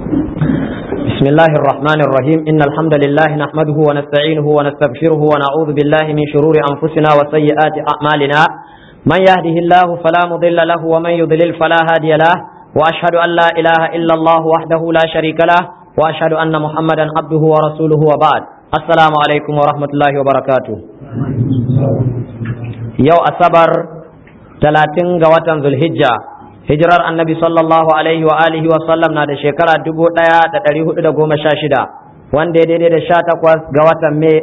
بسم الله الرحمن الرحيم إن الحمد لله نحمده ونستعينه ونستغفره ونعوذ بالله من شرور أنفسنا وسيئات أعمالنا من يهده الله فلا مضل له ومن يضلل فلا هادي له وأشهد أن لا إله إلا الله وحده لا شريك له وأشهد أن محمدا عبده ورسوله وبعد السلام عليكم ورحمة الله وبركاته يو أصبر 30 ga watan Zulhijja hijirar annabi sallallahu alaihi wa alihi wa sallam na da shekara dubu ɗaya da ɗari hudu da goma sha shida wanda ya daidai da sha takwas ga watan mai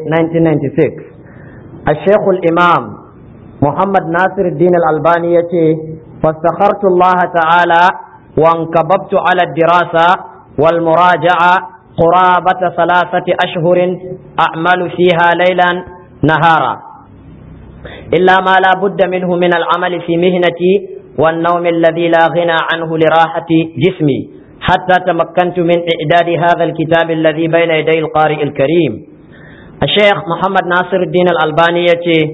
1996 a shekul imam muhammad nasir din albani ya ce fastakhartu allah ta'ala wankababtu ala dirasa wal muraja'a qurabata salasati ashhurin a'malu fiha laylan nahara إلا ما لا بد منه من العمل في مهنتي والنوم الذي لا غنى عنه لراحة جسمي حتى تمكنت من إعداد هذا الكتاب الذي بين يدي القارئ الكريم الشيخ محمد ناصر الدين الألباني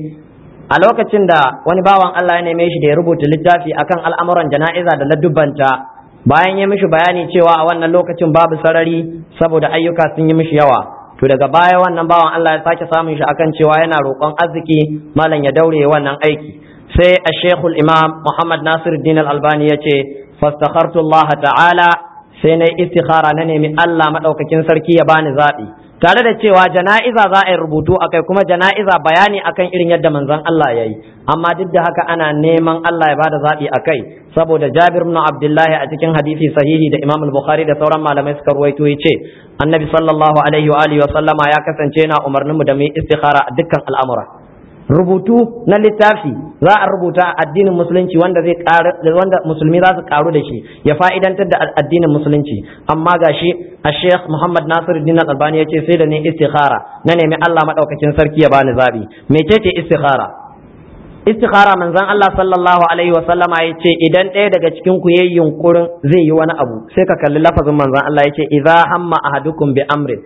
a lokacin da wani bawan Allah ya neme shi da ya rubuta littafi akan al'amuran jana'iza da laddubanta bayan ya mishi bayani cewa a wannan lokacin babu sarari saboda ayyuka sun yi mishi yawa to daga baya wannan bawan Allah ya sake samun shi akan cewa yana roƙon arziki malam ya daure wannan aiki sai a shekul imam muhammad nasir din albani ya ce fastakhartu Allah ta'ala sai na istikhara na nemi Allah maɗaukakin sarki ya bani zaɓi tare da cewa jana'iza za a yi rubutu akai kuma jana'iza bayani akan irin yadda manzon Allah ya yi amma duk da haka ana neman Allah ya bada zaɓi akai saboda Jabir ibn Abdullahi a cikin hadisi sahihi da Imam Bukhari da sauran malamai suka ruwaito ya ce annabi sallallahu alaihi wa alihi wa sallama ya kasance yana umarnin mu da mu yi istikhara a dukkan al'amura rubutu na littafi za a rubuta addinin musulunci wanda zai wanda musulmi za su karu da shi ya fa'idantar da addinin musulunci amma gashi a Sheikh Muhammad Nasiruddin Albani ya ce sai da ni istikhara na nemi Allah madaukakin sarki ya bani zabi mecece istikhara istikhara manzon Allah sallallahu alaihi wa sallama ya ce idan ɗaya daga cikin ku yayi yunkurin zai yi wani abu sai ka kalli lafazin manzon Allah ya ce idza hamma ahadukum bi amrin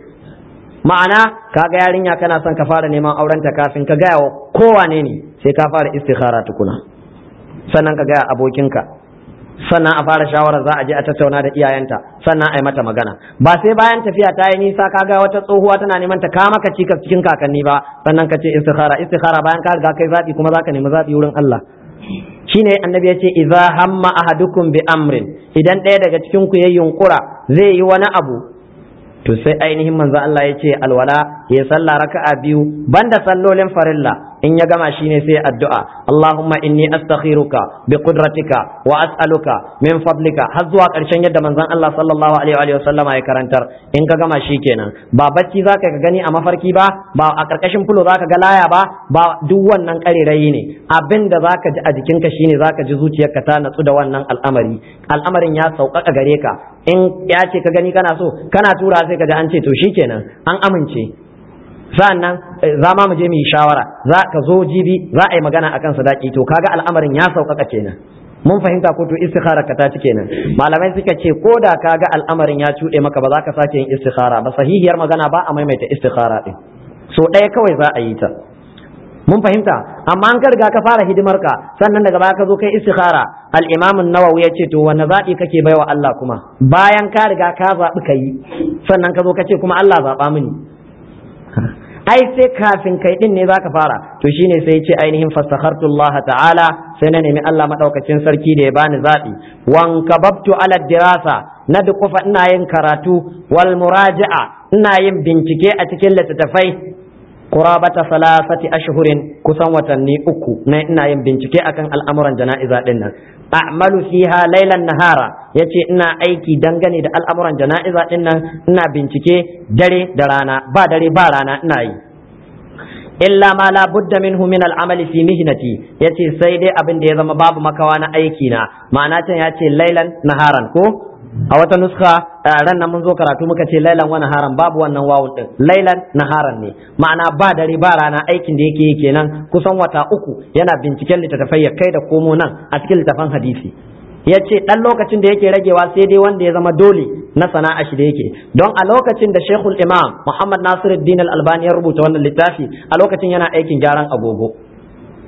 ma'ana kaga yarinya kana son ka fara neman aurenta kafin ka gaya wa kowane ne sai ka fara istikhara tukuna sannan ka gaya abokinka sannan a fara shawara za a je a tattauna da iyayenta sannan a yi mata magana ba sai bayan tafiya ta yi nisa kaga wata tsohuwa tana neman ta kama ka cikas cikin kakanni ba sannan ka ce istikhara istikhara bayan ka riga kai zabi kuma zaka nemi zabi wurin Allah shine annabi ya ce idza hamma ahadukum bi amrin idan ɗaya daga cikin ku yayin yunkura zai yi wani abu to sai ainihin manzo Allah ya ce alwala ya salla raka'a biyu banda sallolin farilla in ya gama shine sai addu'a Allahumma inni astakhiruka bi qudratika wa as'aluka min fadlika har zuwa karshen yadda manzon Allah sallallahu alaihi wa sallama ya karantar in ka gama shi kenan ba bacci zaka ka gani a mafarki ba ba a karkashin fulo zaka ga laya ba ba duk wannan karerayi ne abin da zaka ji a jikinka shine zaka ji zuciyarka ta natsu da wannan al'amari al'amarin ya sauƙaƙa gare ka in ya ce ka gani kana so kana tura sai ka ji an ce to shikenan an amince sa'annan za ma mu je mu yi shawara za ka zo jibi za a yi magana akan sadaki to kaga al'amarin ya sauƙaƙa kenan mun fahimta ko to istikhara ka ta ci kenan malamai suka ce ko da kaga al'amarin ya cuɗe maka ba za ka sake yin istikhara ba sahihiyar magana ba a maimaita istikhara din so ɗaya kawai za a yi ta mun fahimta amma an ka riga ka fara hidimar ka sannan daga baya ka zo kai istikhara al-imam an-nawawi ya ce to wanne zabi kake baiwa Allah kuma bayan ka riga ka zabi kai sannan ka zo ka ce kuma Allah zaba mini ai sai kafin kai din ne zaka fara to shine sai ce ainihin fastakhartu Allah ta'ala sai na nemi Allah madaukakin sarki da ya bani zabi wan kababtu ala dirasa na dukufa ina yin karatu wal muraja'a ina yin bincike a cikin littattafai qurabata salasati ashhurin kusan watanni uku na ina yin bincike akan al'amuran jana'iza din nan a'malu fiha laylan nahara yace ina aiki dangane da al'amuran jana'iza din nan ina bincike dare da rana ba dare ba rana ina yi illa ma la budda minhu min al'amali fi mihnati yace sai dai abin da ya zama babu makawa na aiki na ma'ana can yace laylan naharan ko a wata nuska ran nan mun zo karatu muka ce lailan wa naharan babu wannan wawun din lailan naharan ne ma'ana ba dare ba rana aikin da yake yi kenan kusan wata uku yana binciken littattafai ya kai da komo nan a cikin littafan hadisi ya ce ɗan lokacin da yake ragewa sai dai wanda ya zama dole na sana'a shi da yake don a lokacin da shekul imam muhammad nasiruddin al-albani ya rubuta wannan littafi a lokacin yana aikin gyaran agogo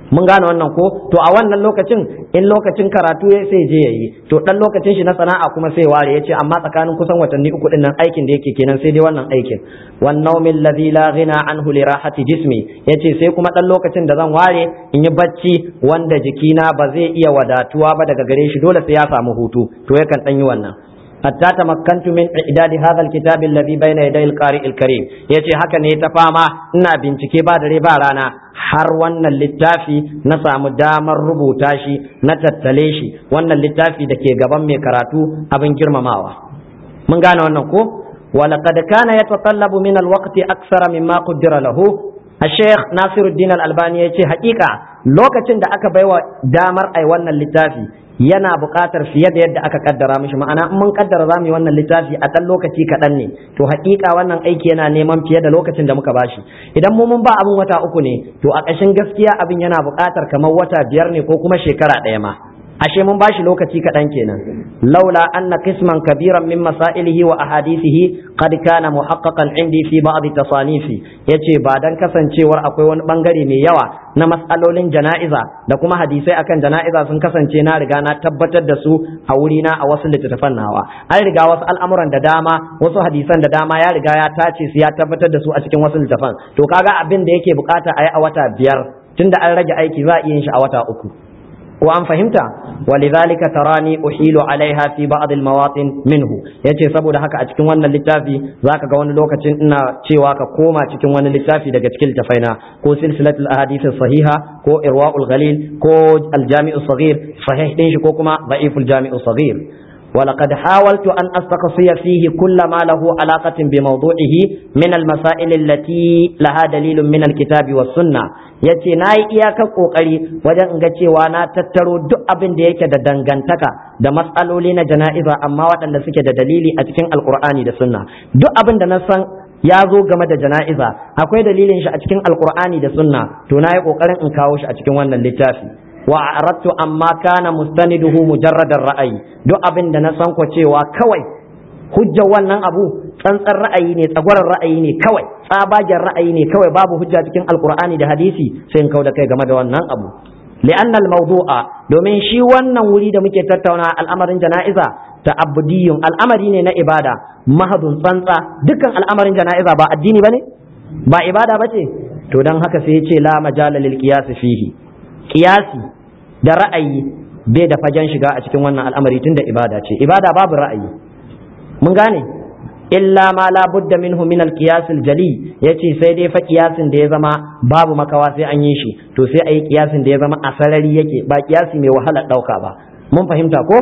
mun gane wannan ko to a wannan lokacin in lokacin karatu ya sai je yayi to dan lokacin shi na sana'a kuma sai ware yace amma tsakanin kusan watanni uku din nan aikin da yake kenan sai dai wannan aikin wan nawmil ladhi la ghina anhu li rahati jismi yace sai kuma dan lokacin da zan ware in yi bacci wanda jikina ba zai iya wadatuwa ba daga gare shi dole sai ya samu hutu to yakan dan yi wannan hatta tamakkantu min idadi hadha alkitab alladhi bayna yaday alqari alkarim yace haka ne ta fama ina bincike ba dare ba rana har wannan littafi na samu damar rubuta shi na tattale shi wannan littafi da ke gaban mai karatu abin girmamawa mun gane wannan ko ولقد كان يتطلب من الوقت أكثر مما قدر له الشيخ ناصر الدين الألباني يقول حقيقة لوكacin da aka baiwa damar ai wannan littafi yana buƙatar fiye da yadda aka kaddara mishi ma'ana in mun kaddara za mu yi wannan littafi a ɗan lokaci kaɗan ne to haƙiƙa wannan aiki yana neman fiye da lokacin da muka bashi idan mu mun ba abin wata uku ne to a ƙashin gaskiya abin yana buƙatar kamar wata biyar ne ko kuma shekara ɗaya ma ashe mun bashi lokaci kaɗan kenan laula anna qisman kabiran min masailihi wa ahadithihi qad kana muhaqqaqan indi fi ba'd tasanifi yace ba dan kasancewar akwai wani bangare mai yawa na mas'alolin jana'iza da kuma hadisai akan jana'iza sun kasance na riga na tabbatar da su a wurina a wasu littattafan nawa an riga wasu al'amuran da dama wasu hadisan da dama ya riga ya tace su ya tabbatar da su a cikin wasu littattafan to kaga abin da yake bukata a yi a wata biyar tunda an rage aiki za a iya yin shi a wata uku ko an fahimta walidhalika tarani uhilu alaiha fi ba'd almawatin minhu yace saboda haka a cikin wannan littafi zaka ga wani lokacin ina cewa ka koma cikin wani littafi daga cikin littafaina ko silsilatul ahadith sahiha ko irwaul ghalil ko aljami'u saghir sahih din shi ko kuma da'iful jami'u saghir ولقد حاولت أن أستقصي فيه كل ما له علاقة بموضوعه من المسائل التي لها دليل من الكتاب والسنة yace na yi iyakar kokari wajen in ga cewa na tattaro duk abin da yake da dangantaka da matsaloli na jana'iza amma waɗanda suke da dalili a cikin alkur'ani da sunna duk abin da na san ya zo game da jana'iza akwai dalilin shi a cikin alkur'ani da sunna to na yi kokarin in kawo shi a cikin wannan littafi wa aradtu amma kana mustaniduhu mujarradar ra'ayi duk abin da na san ko cewa kawai hujjar wannan abu tsantsan ra'ayi ne tsagwaron ra'ayi ne kawai tsabagen ra'ayi ne kawai babu hujja cikin alkur'ani da hadisi sai in kauda kai game da wannan abu li'anna al-mawdu'a domin shi wannan wuri da muke tattauna al'amarin jana'iza ta'abbudiyun al'amari ne na ibada mahadun tsantsa dukkan al'amarin jana'iza ba addini bane ba ibada bace to dan haka sai ya ce la majala lil qiyas fihi qiyasi da ra'ayi bai da fagen shiga a cikin wannan al'amari tunda ibada ce ibada babu ra'ayi mun gane illa ma la budda minhu min al-qiyas al-jali yace sai dai fa kiyasin da ya zama babu makawa sai an yi shi to sai ayi kiyasin da ya zama a sarari yake ba kiyasi mai wahala dauka ba mun fahimta ko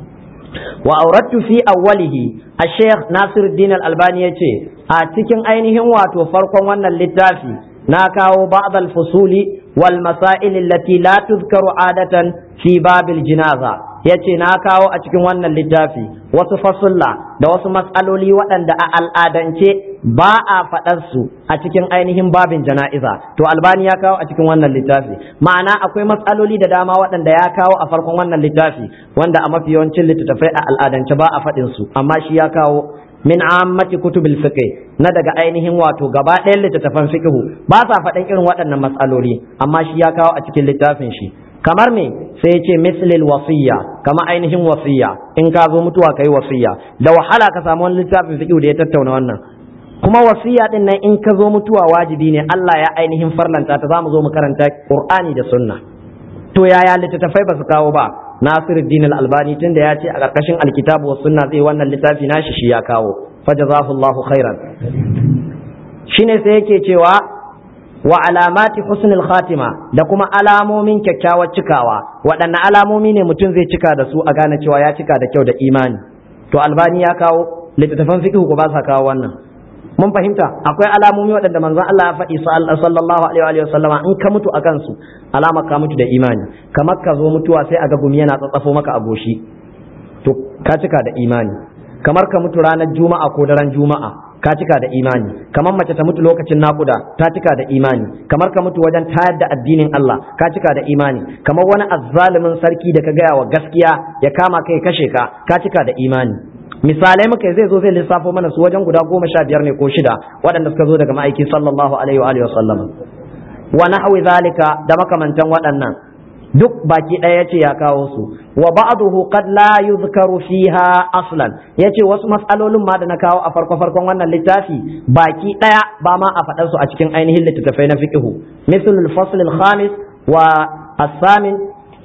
wa aurattu fi awwalihi al-sheikh Nasiruddin al-Albani yace a cikin ainihin wato farkon wannan littafi na kawo ba'd al-fusuli wal masail allati la tuzkaru adatan fi babil jinaza yace na kawo a cikin wannan littafi wasu fasulla da wasu matsaloli waɗanda a al'adance ba a faɗar su a cikin ainihin babin jana'iza to albani ya kawo a cikin wannan littafi ma'ana akwai matsaloli da dama waɗanda ya kawo a farkon wannan littafi wanda a mafi yawancin littattafai a al'adance ba a faɗin su amma shi ya kawo min ammati kutubil fiqh na daga ainihin wato gaba ɗayan littattafan fiqh ba sa faɗin irin waɗannan matsaloli amma shi ya kawo a cikin littafin shi kamar me sai ya ce mislil wasiya kama ainihin wasiya in ka zo mutuwa kai wasiya da wahala ka samu wani littafin fiqh da ya tattauna wannan kuma wasiya din nan in ka zo mutuwa wajibi ne Allah ya ainihin farlanta ta zamu zo mu karanta Qur'ani da Sunna to yaya littattafai ba su kawo ba Nasiruddin Al-Albani tunda ya ce a ƙarƙashin alkitabu wa sunna zai wannan littafi nashi shi ya kawo fajazahullahu khairan shine sai yake cewa wa alamati husnul khatima da kuma alamomin kyakkyawar cikawa waɗanne alamomi ne mutum zai cika da su a gane cewa ya cika da kyau da imani to albani ya kawo littattafan fiqh ko ba sa kawo wannan mun fahimta akwai alamomi waɗanda manzon Allah ya faɗi sallallahu alaihi wa sallama in ka mutu akan su alama ka mutu da imani kamar ka zo mutuwa sai a ga gumi yana tsatsafo maka a goshi to ka cika da imani kamar ka mutu ranar juma'a ko daren juma'a ka cika da imani kamar mace ta mutu lokacin nakuda ta cika da imani kamar ka mutu wajen tayar da addinin Allah ka cika da imani kamar wani azzalumin sarki da ka gaya wa gaskiya ya kama kai kashe ka ka cika da imani misalai muka zai zo zai lissafo mana su wajen guda goma sha biyar ne ko shida waɗanda suka zo daga ma'aiki sallallahu alaihi wa alihi wa sallam wa nahwi zalika da makamantan waɗannan duk baki ɗaya yace ya kawo su wa ba'dahu qad la yuzkaru fiha aslan yace wasu mas'alolin ma da na kawo a farko farkon wannan littafi baki ɗaya ba ma a faɗar su a cikin ainihin littattafai na fiqhu misal al-fasl al-khamis wa as-samin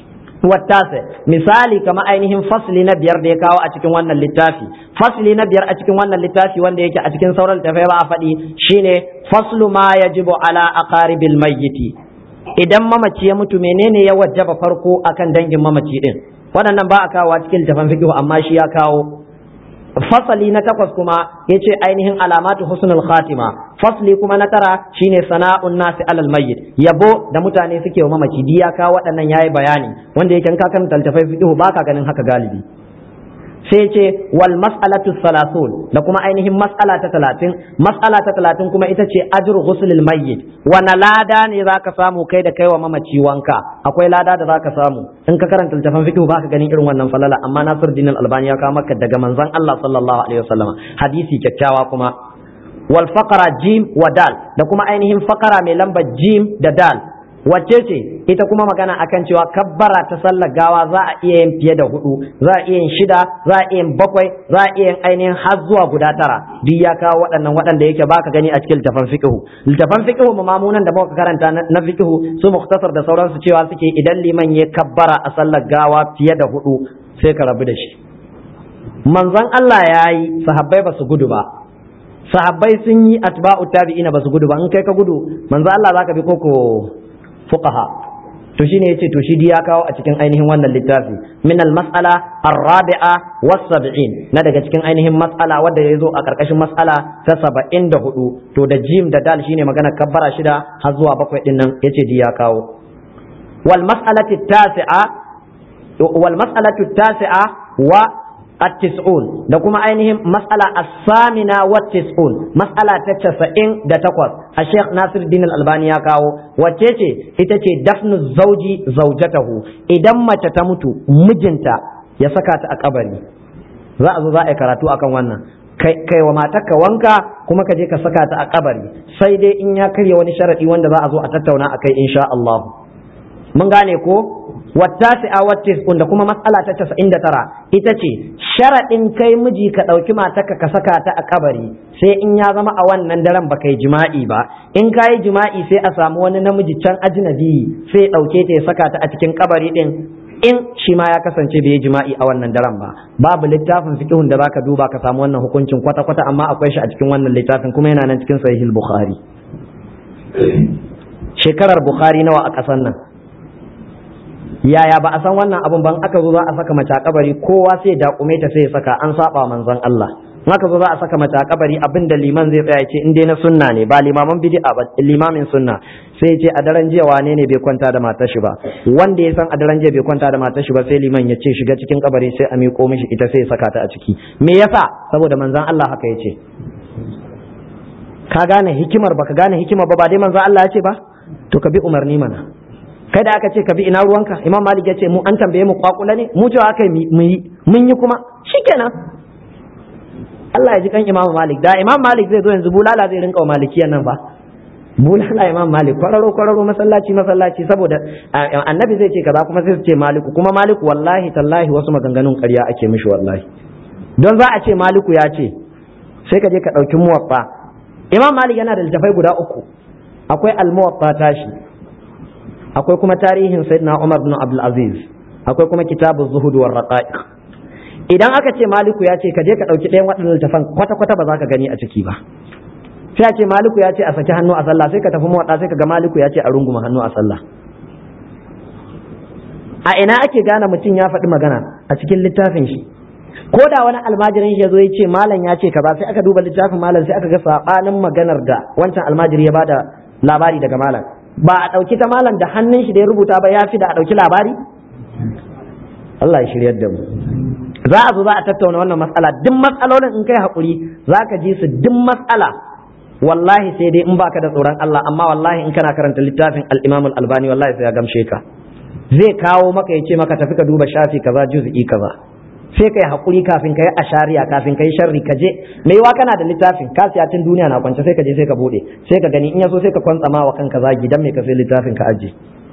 والتاسع misali kama ainihin fasli na biyar da ya kawo a cikin wannan littafi fasli na biyar a cikin wannan littafi wanda yake a cikin sauran littafai ba a faɗi shine faslu ma yajibu ala aqaribil mayyiti idan mamaci ya mutu menene ya wajaba farko akan dangin mamaci din waɗannan ba a kawo cikin littafin fiqh amma shi ya kawo fasali na takwas kuma yace ainihin alamatu husnul khatima fasli kuma na tara shine sana'un nasi alal mayyit yabo da mutane suke wa mamaci diya ka waɗannan yayi bayani wanda yake ka kan taltafai fiqh baka ganin haka galibi sai ce wal mas'alatu salasun da kuma ainihin mas'ala ta talatin mas'ala ta talatin kuma ita ce ajru ghuslil mayyit wana lada ne zaka samu kai da kai wa mamaci wanka akwai lada da zaka samu in ka karanta littafin fiqh baka ganin irin wannan falala amma Nasiruddin Al-Albani ya kawo maka daga manzon Allah sallallahu alaihi wasallam hadisi kyakkyawa kuma wal faqara jim wa dal da kuma ainihin faqara mai lambar jim da dal wacce ce ita kuma magana akan cewa kabbara ta sallar gawa za a iya yin fiye da hudu za a iya yin shida za a iya yin bakwai za a iya yin ainihin har zuwa guda tara duk ya kawo waɗannan waɗanda yake baka gani a cikin littafan fiqhu littafan fiqhu mamunan da muka karanta na fiqhu su muktasar da sauransu cewa suke idan liman ya kabbara a sallar gawa fiye da hudu sai ka rabu da shi manzon Allah ya yi sahabbai ba su gudu ba sahabbai sun yi atba'u tabi'ina ba su gudu ba in kai ka gudu manzon Allah zaka bi koko fuqaha to shine yace to shi ya kawo a cikin ainihin wannan littafi min al mas'ala ar-rabi'a was sab'in na daga cikin ainihin mas'ala wanda yazo a karkashin mas'ala ta 74 to da jim da dal shine magana kabbara shida har zuwa bakwai din nan yace ya kawo wal mas'alati tasi'a wal mas'alatu tasi'a wa التسعون da kuma ainihin mas'ala as-samina wa tis'un mas'ala ta casa'in da takwas a Sheikh Nasir Din Al-Albani ya kawo wacce ce ita ce dafnu zauji zaujatahu idan mace ta mutu mijinta ya saka ta a kabari za a zo za a yi karatu akan wannan kai wa matarka wanka kuma ka je ka saka ta a kabari sai dai in ya karya wani sharadi wanda za a zo a tattauna akai insha Allah mun gane ko wattasi'a wattis'un da kuma matsala ta casa'in da tara ita ce sharaɗin kai miji ka ɗauki matarka ka saka ta a kabari sai in ya zama a wannan daren ba kai jima'i ba in ka yi jima'i sai a samu wani namiji can ajnabi sai ɗauke ta ya saka ta a cikin kabari ɗin in shi ma ya kasance bai yi jima'i a wannan daren ba babu littafin fiqhun da zaka duba ka samu wannan hukuncin kwata kwata amma akwai shi a cikin wannan littafin kuma yana nan cikin sahihul bukhari shekarar bukhari nawa a ƙasar nan yaya ba a san wannan abun ban aka zo za a saka mace a kabari kowa sai dakume ta sai ya saka an saba manzon Allah in aka zo za a saka mace a kabari abin da liman zai tsaya ce in dai na sunna ne ba limaman bid'a ba limamin sunna sai ce a daren jiya wane ne bai kwanta da matar shi ba wanda ya san a daren jiya bai kwanta da matar shi ba sai liman ya ce shiga cikin kabari sai a miƙo mishi ita sai ya saka ta a ciki me yasa saboda manzon Allah haka ya ce ka gane hikimar baka gane hikimar ba ba dai manzon Allah ya ce ba to ka bi umarni mana kai da aka ce ka bi ina ruwanka imam malik ya ce mu an tambaye mu kwakula ne mu cewa aka yi mu yi mun yi kuma shikenan Allah ya ji kan imam malik da imam malik zai zo yanzu bulala zai rinka wa malikiyan nan ba bulala imam malik kwararo kwararo masallaci masallaci saboda annabi zai ce kaza kuma sai su ce maliku kuma maliku wallahi tallahi wasu maganganun ƙarya ake mishi wallahi don za a ce maliku ya ce sai ka je ka ɗauki muwaffa imam malik yana da littafai guda uku akwai al-muwaffa tashi akwai kuma tarihin sayyidina Umar bin Abdul Aziz akwai kuma kitabu zuhud war raqaiq idan aka ce maliku ya ce ka je ka dauki ɗayan waɗannan littafan kwata kwata ba za ka gani a ciki ba sai a ce maliku ya ce a saki hannu a sallah sai ka tafi mawaɗa sai ka ga maliku ya ce a runguma hannu a sallah a ina ake gane mutum ya faɗi magana a cikin littafin shi ko da wani almajirin shi ya zo ya ce malam ya ce kaza sai aka duba littafin malam sai aka ga sabanin maganar da wancan almajiri ya bada labari daga malam ba a ɗauki ta malam da hannun shi da ya rubuta ba ya fi da a ɗauki labari Allah ya shiryar da mu za a zo za a tattauna wannan matsala duk matsalolin in kai haƙuri za ka ji su duk matsala wallahi sai dai in baka da tsoron Allah amma wallahi in kana karanta littafin al-Imam al-Albani wallahi sai ya gamshe ka zai kawo maka ya ce maka tafi ka duba shafi kaza juz'i kaza sai kai hakuri kafin kai ashariya kafin kai sharri ka je me yiwa kana da littafin ka siya tun duniya na kwance sai ka je sai ka bude sai ka gani in yaso sai ka kwantsama wa kanka zagi dan me ka sai littafin ka aje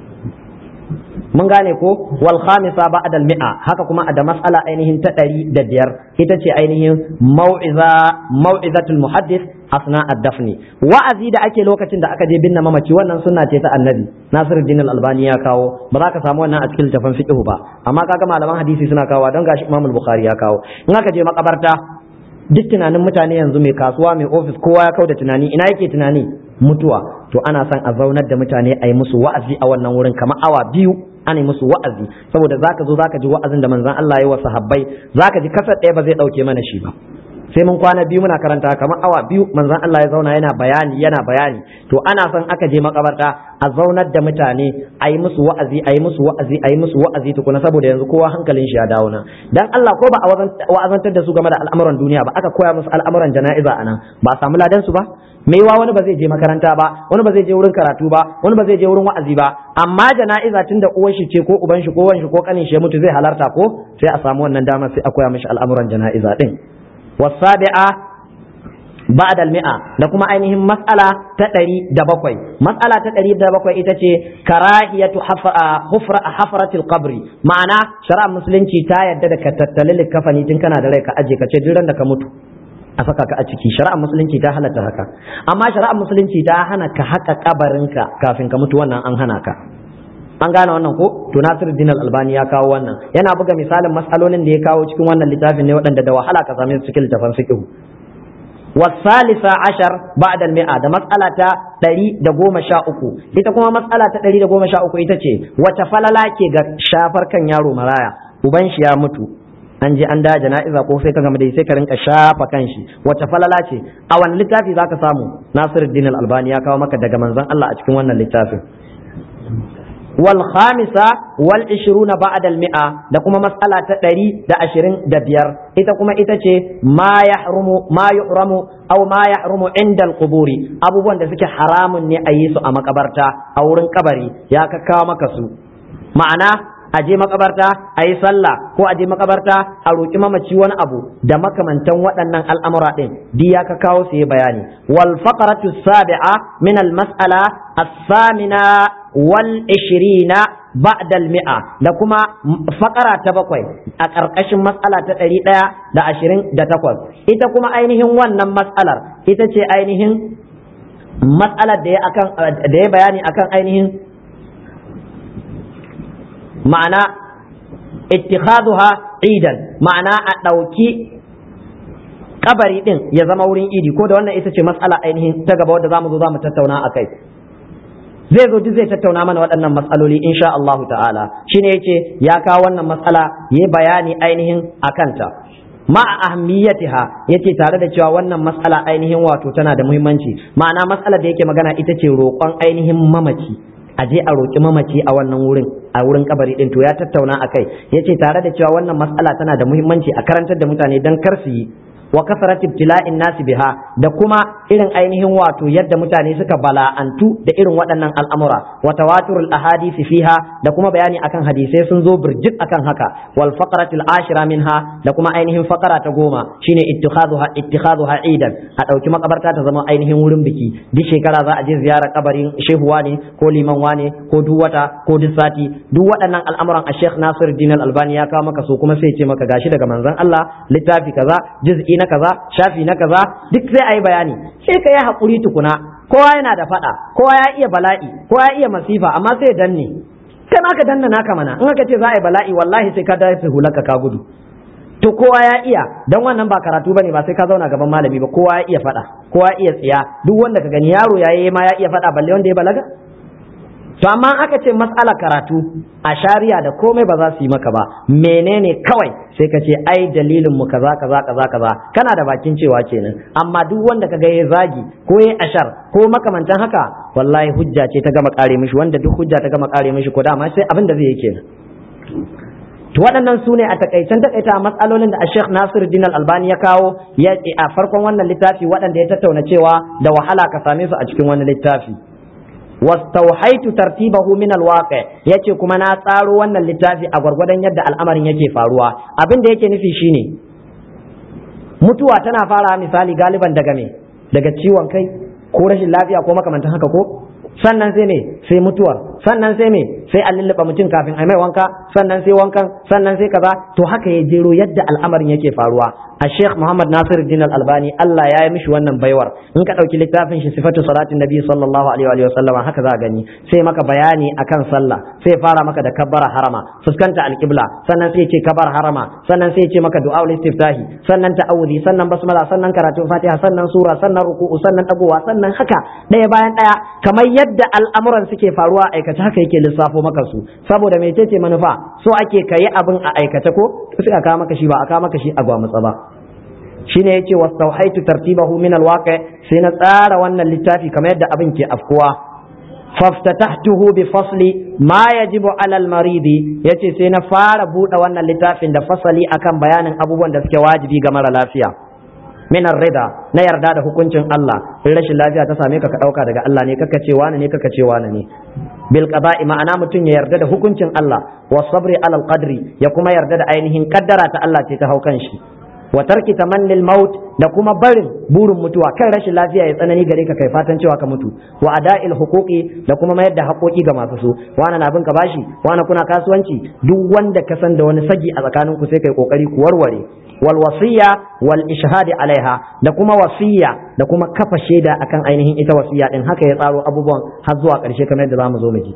mun gane ko wal khamisa ba'da al mi'a haka kuma da mas'ala ainihin ta ɗari da biyar ita ce ainihin mau'iza mau'izatul muhaddis asna ad-dafni wa'azi da ake lokacin da aka je binne mamaci wannan sunna ce ta annabi Nasiruddin al-Albani ya kawo ba za ka samu wannan a cikin littafin fiqh ba amma kaga malaman hadisi suna kawo don gashi Imam al-Bukhari ya kawo in aka je makabarta duk tunanin mutane yanzu mai kasuwa mai ofis kowa ya kau da tunani ina yake tunani mutuwa to ana son a zaunar da mutane a yi musu wa'azi a wannan wurin kamar awa biyu ana yi musu wa'azi saboda zaka zo zaka ji wa'azin da manzon Allah ya wa sahabbai zaka ji kasar ɗaya ba zai ɗauke mana shi ba sai mun kwana biyu muna karanta kamar awa biyu manzon Allah ya zauna yana bayani yana bayani to ana son aka je makabarta a zaunar da mutane a yi musu wa'azi a yi musu wa'azi a yi musu wa'azi tukuna saboda yanzu kowa hankalin shi ya dawo nan dan Allah ko ba a wa'azantar da su game da al'amuran duniya ba aka koya musu al'amuran jana'iza anan ba a samu ladan su ba mai wa wani ba zai je makaranta ba wani ba zai je wurin karatu ba wani ba zai je wurin wa'azi ba amma jana'iza tun da uwar shi ce ko uban shi ko wan shi ko kanin shi ya mutu zai halarta ko sai a samu wannan dama sai a koya mishi al'amuran jana'iza din wasabi'a ba'da al-mi'a da kuma ainihin mas'ala ta ɗari da bakwai mas'ala ta ɗari da bakwai ita ce karahiyatu hufra hafratil qabri ma'ana shari'ar musulunci ta yadda da ka tattali likafani tun kana da rai ka aje ka ce duk da ka mutu a saka ka a ciki shari'ar musulunci ta halatta haka amma shari'ar musulunci ta hana ka haka kabarinka kafin ka mutu wannan an hana ka an gane wannan ko to Nasiruddin Al-Albani ya kawo wannan yana buga misalin mas'alolin da ya kawo cikin wannan littafin ne waɗanda da wahala ka same su cikin littafin fiqh والثالثة عشر بعد المئة ده مسألة ɗari da goma sha uku ita kuma matsala ta ɗari da goma sha uku ita ce wace falala ke ga shafar kan yaro maraya uban shi ya mutu an je an da jana'iza ko sai ka gama dai sai ka rinka shafa kan shi wace falala ce a wani littafi zaka samu Nasiruddin Al-Albani ya kawo maka daga manzon Allah a cikin wannan littafin wal khamisa wal ishiruna ba'da al mi'a da kuma mas'ala ta ɗari da ashirin da biyar ita kuma ita ce ma yahrumu ma yuhramu aw ma yahrumu inda al quburi abubuwan da suke haramun ne a yi su a makabarta a wurin kabari ya kakkawa maka su ma'ana a je makabarta a yi sallah ko a je makabarta a roƙi mamaci wani abu da makamantan waɗannan al'amura ɗin duk ya ka kawo su yi bayani wal faqratu sabi'a min al mas'ala as-samina wal ishirina ba'da al mi'a da kuma faƙara ta bakwai a ƙarƙashin mas'ala ta ɗari ɗaya da ashirin da takwas ita kuma ainihin wannan mas'alar ita ce ainihin mas'alar da ya akan da ya bayani akan ainihin ma'ana ittikhaduha idan ma'ana a ɗauki kabari ɗin ya zama wurin idi ko da wannan ita ce matsala ainihin ta gaba wadda zamu zo zamu tattauna a kai zai zo duk zai tattauna mana waɗannan matsaloli insha Allahu ta'ala shine yace ya kawo wannan matsala ya bayani ainihin akanta ma ahammiyatiha yace tare da cewa wannan matsala ainihin wato tana da muhimmanci ma'ana matsalar da yake magana ita ce roƙon ainihin mamaci a je a roƙi mamaci a wannan wurin a wurin kabari din to ya tattauna akai yace tare da cewa wannan matsala tana da muhimmanci a karantar da mutane dan kar su yi wa kasarat ibtila'in nasi biha da kuma irin ainihin wato yadda mutane suka bala'antu da irin waɗannan al'amura wa tawaturul ahadisi fiha da kuma bayani akan hadisai sun zo birjik akan haka wal faqratil ashira minha da kuma ainihin faqara ta goma shine ittikhaduha ittikhaduha idan a dauki makabarta ta zama ainihin wurin biki duk shekara za a je ziyarar kabarin shehuwa ne ko liman wane ko duk wata ko duk sati duk waɗannan al'amuran a Sheikh Nasiruddin Al-Albani ya kawo maka su kuma sai ce maka gashi daga manzon Allah littafi kaza juz'i na kaza shafi na kaza duk sai a yi bayani sai ka yi haƙuri tukuna kowa yana da faɗa kowa ya iya bala'i kowa ya iya masifa amma sai danne kai ma ka danna naka mana in aka ce za a yi bala'i wallahi sai ka dace hulaka ka gudu to kowa ya iya dan wannan ba karatu bane ba sai ka zauna gaban malami ba kowa ya iya faɗa kowa ya iya tsiya duk wanda ka gani yaro yayi ma ya iya faɗa balle wanda ya balaga to amma aka ce matsala karatu a shari'a da komai ba za su yi maka ba menene kawai sai ka ce ai dalilin mu kaza kaza kaza kaza kana da bakin cewa kenan amma duk wanda kaga ya zagi ko ya ashar ko makamantan haka wallahi hujja ce ta gama kare mishi wanda duk hujja ta gama kare mishi ko dama sai abin da zai yi kenan to waɗannan su ne a takaicen takaita matsalolin da Sheikh Nasiruddin Al-Albani ya kawo ya a farkon wannan littafi waɗanda ya tattauna cewa da wahala ka same su a cikin wani littafi wastauhaitu tartibahu min alwaqi yace kuma na tsaro wannan littafi a gwargwadon yadda al'amarin yake faruwa abin da yake nufi shine mutuwa tana fara misali galiban daga me daga ciwon kai ko rashin lafiya ko makamantan haka ko sannan sai me sai mutuwar sannan sai me sai a lulluɓa mutum kafin a mai wanka sannan sai wankan sannan sai kaza to haka ya jero yadda al'amarin yake faruwa a sheikh muhammad nasir din albani allah ya yi mishi wannan baiwar in ka ɗauki littafin shi sifatu salatin nabi sallallahu alaihi wa sallama haka za a gani sai maka bayani akan sallah sai fara maka da kabbara harama fuskanta alqibla sannan sai ce kabar harama sannan sai ce maka du'a istiftahi sannan ta'awudi sannan basmala sannan karatu fatiha sannan sura sannan ruku'u sannan dagowa sannan haka ɗaya bayan ɗaya kamar yadda al'amuran suke faruwa a aikace haka yake lissafo maka su saboda mai ce manufa so ake kayi abin a aikace ko sai a kawo maka shi ba a kawo maka shi a gwamutsa ba shine yace wastauhaitu tartibahu min alwaqi sai na tsara wannan littafi kamar yadda abin ke afkuwa faftatahtuhu bi fasli ma yajibu ala almaridi yace sai na fara buɗe wannan littafin da fasali akan bayanin abubuwan da suke wajibi ga mara lafiya min rida na yarda da hukuncin Allah in rashin lafiya ta same ka ka dauka daga Allah ne kaka ce wani ne kaka ce wani ne bil qada'i ma'ana mutum ya yarda da hukuncin Allah wa sabri alal qadri ya kuma yarda da ainihin kaddara ta Allah ce ta haukan shi wa tarki tamannil maut da kuma barin burin mutuwa kan rashin lafiya ya tsanani gare ka kai fatan cewa ka mutu wa ada'il huquqi da kuma mayar da haƙoƙi ga masu su wani na bin ka bashi wani kuna kasuwanci duk wanda ka san da wani sagi a tsakaninku sai kai kokari ku warware wal wasiya wal ishhadi alaiha da kuma wasiya da kuma kafa shaida akan ainihin ita wasiya din haka ya tsaro abubuwan har zuwa ƙarshe kamar yadda zamu zo mu ji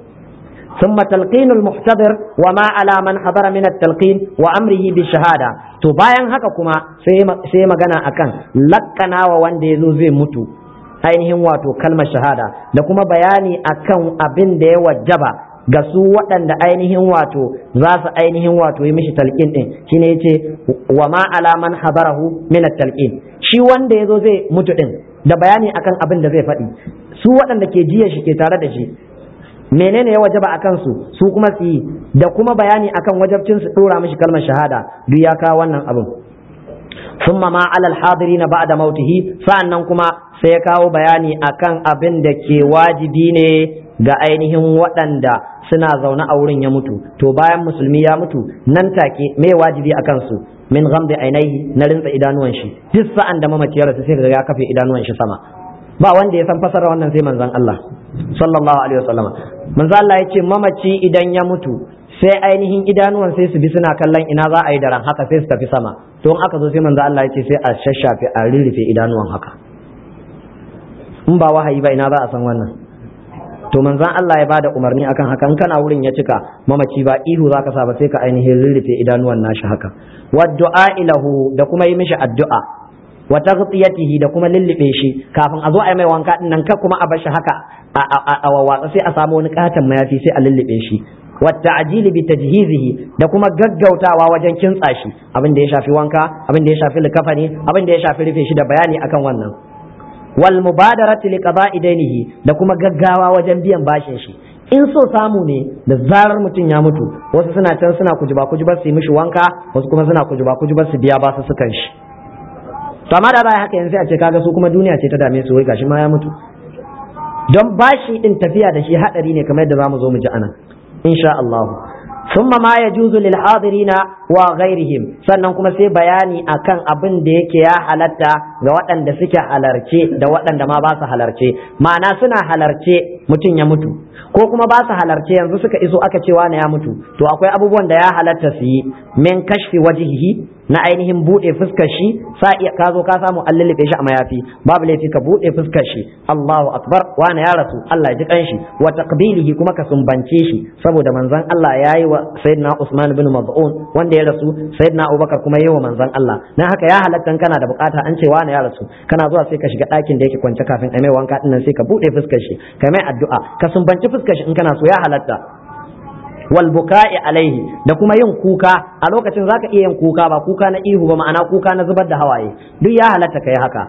ثم تلقين المحتضر وما على من حضر من التلقين وأمره بالشهادة to bayan haka kuma sai magana akan lakkanawa wanda ya zo zai mutu ainihin wato kalmar shahada da kuma bayani akan abin da ya wajaba ga su waɗanda ainihin wato za su ainihin wato yi mishi talqin din shine yace wa ma ala man hadarahu min at-talqin shi wanda yazo zai mutu din da bayani akan abin da zai faɗi su waɗanda ke jiya shi ke tare da shi menene ya wajaba a kansu su kuma su yi da kuma bayani akan wajabcin su dora mishi kalmar shahada duk ya kawo wannan abin summa ma alal hadirina ba'da mautihi sa'annan kuma sai ya kawo bayani akan abin da ke wajibi ne ga ainihin waɗanda suna zaune a wurin ya mutu to bayan musulmi ya mutu nan take me wajibi akan su min ghamdi ainihi na rinsa idanuwan shi duk sa'an da mamaci ya rasu sai ga ya kafe idanuwan shi sama ba wanda ya san fasara wannan sai manzon Allah sallallahu alaihi wasallam manzo Allah ya ce mamaci idan ya mutu sai ainihin idanuwan sai su bi suna kallon ina za a yi daren haka sai su tafi sama to in aka zo sai manzo Allah ya ce sai a shashafe a rirrife idanuwan haka in ba wahayi ba ina za a san wannan to manzon Allah ya bada umarni akan haka in kana wurin ya cika mamaci ba ihu zaka sa ba sai ka ainihin rirrife idanuwan nashi haka wa du'a ilahu da kuma yi mishi addu'a wa taghtiyatihi da kuma lullube shi kafin a zo a yi mai wanka din nan ka kuma a bar shi haka a wawatsa sai a samu wani katon mayafi sai a lullube shi wa ta'jili bi tajhizihi da kuma gaggautawa wajen kintsa shi abin da ya shafi wanka abin da ya shafi likafani abin da ya shafi rufe shi da bayani akan wannan wal mubadarati li qada'i dainihi da kuma gaggawa wajen biyan bashin shi in so samu ne da zarar mutum ya mutu wasu suna can suna kujuba kujubar su yi mishi wanka wasu kuma suna kujuba kujubar su biya basu sukan shi to amma da baya haka yanzu a ce kaga su kuma duniya ce ta dame su wai gashi ma ya mutu don bashi din tafiya da shi hadari ne kamar yadda zamu zo mu ji anan insha Allah thumma ma yajuzu lil hadirina wa ghairihim sannan kuma sai bayani akan abin da yake ya halatta ga waɗanda suke halarce da waɗanda ma ba su halarce ma'ana suna halarce mutum ya mutu ko kuma ba su halarce yanzu suka iso aka ce wani ya mutu to akwai abubuwan da ya halatta su yi min kashfi wajhihi na ainihin bude fuskar shi sa iya ka zo ka samu an lullube shi a mayafi babu laifi ka bude fuskar shi Allahu akbar wani ya rasu Allah ya ji kanshi wa taqbilihi kuma ka sumbance shi saboda manzon Allah yayi wa sayyidina Usman bin Maz'un wanda ya rasu sayyidina Abubakar kuma yayi wa manzon Allah dan haka ya halatta kana da bukata an ce wani ya rasu kana zuwa sai ka shiga ɗakin da yake kwance kafin a mai wanka dinnan sai ka bude fuskar shi ka mai addu'a ka sumbanci fuskar shi in kana so ya halatta wal buka'i alaihi da kuma yin kuka a lokacin zaka iya yin kuka ba kuka na ihu ba ma'ana kuka na zubar da hawaye duk ya halatta kai haka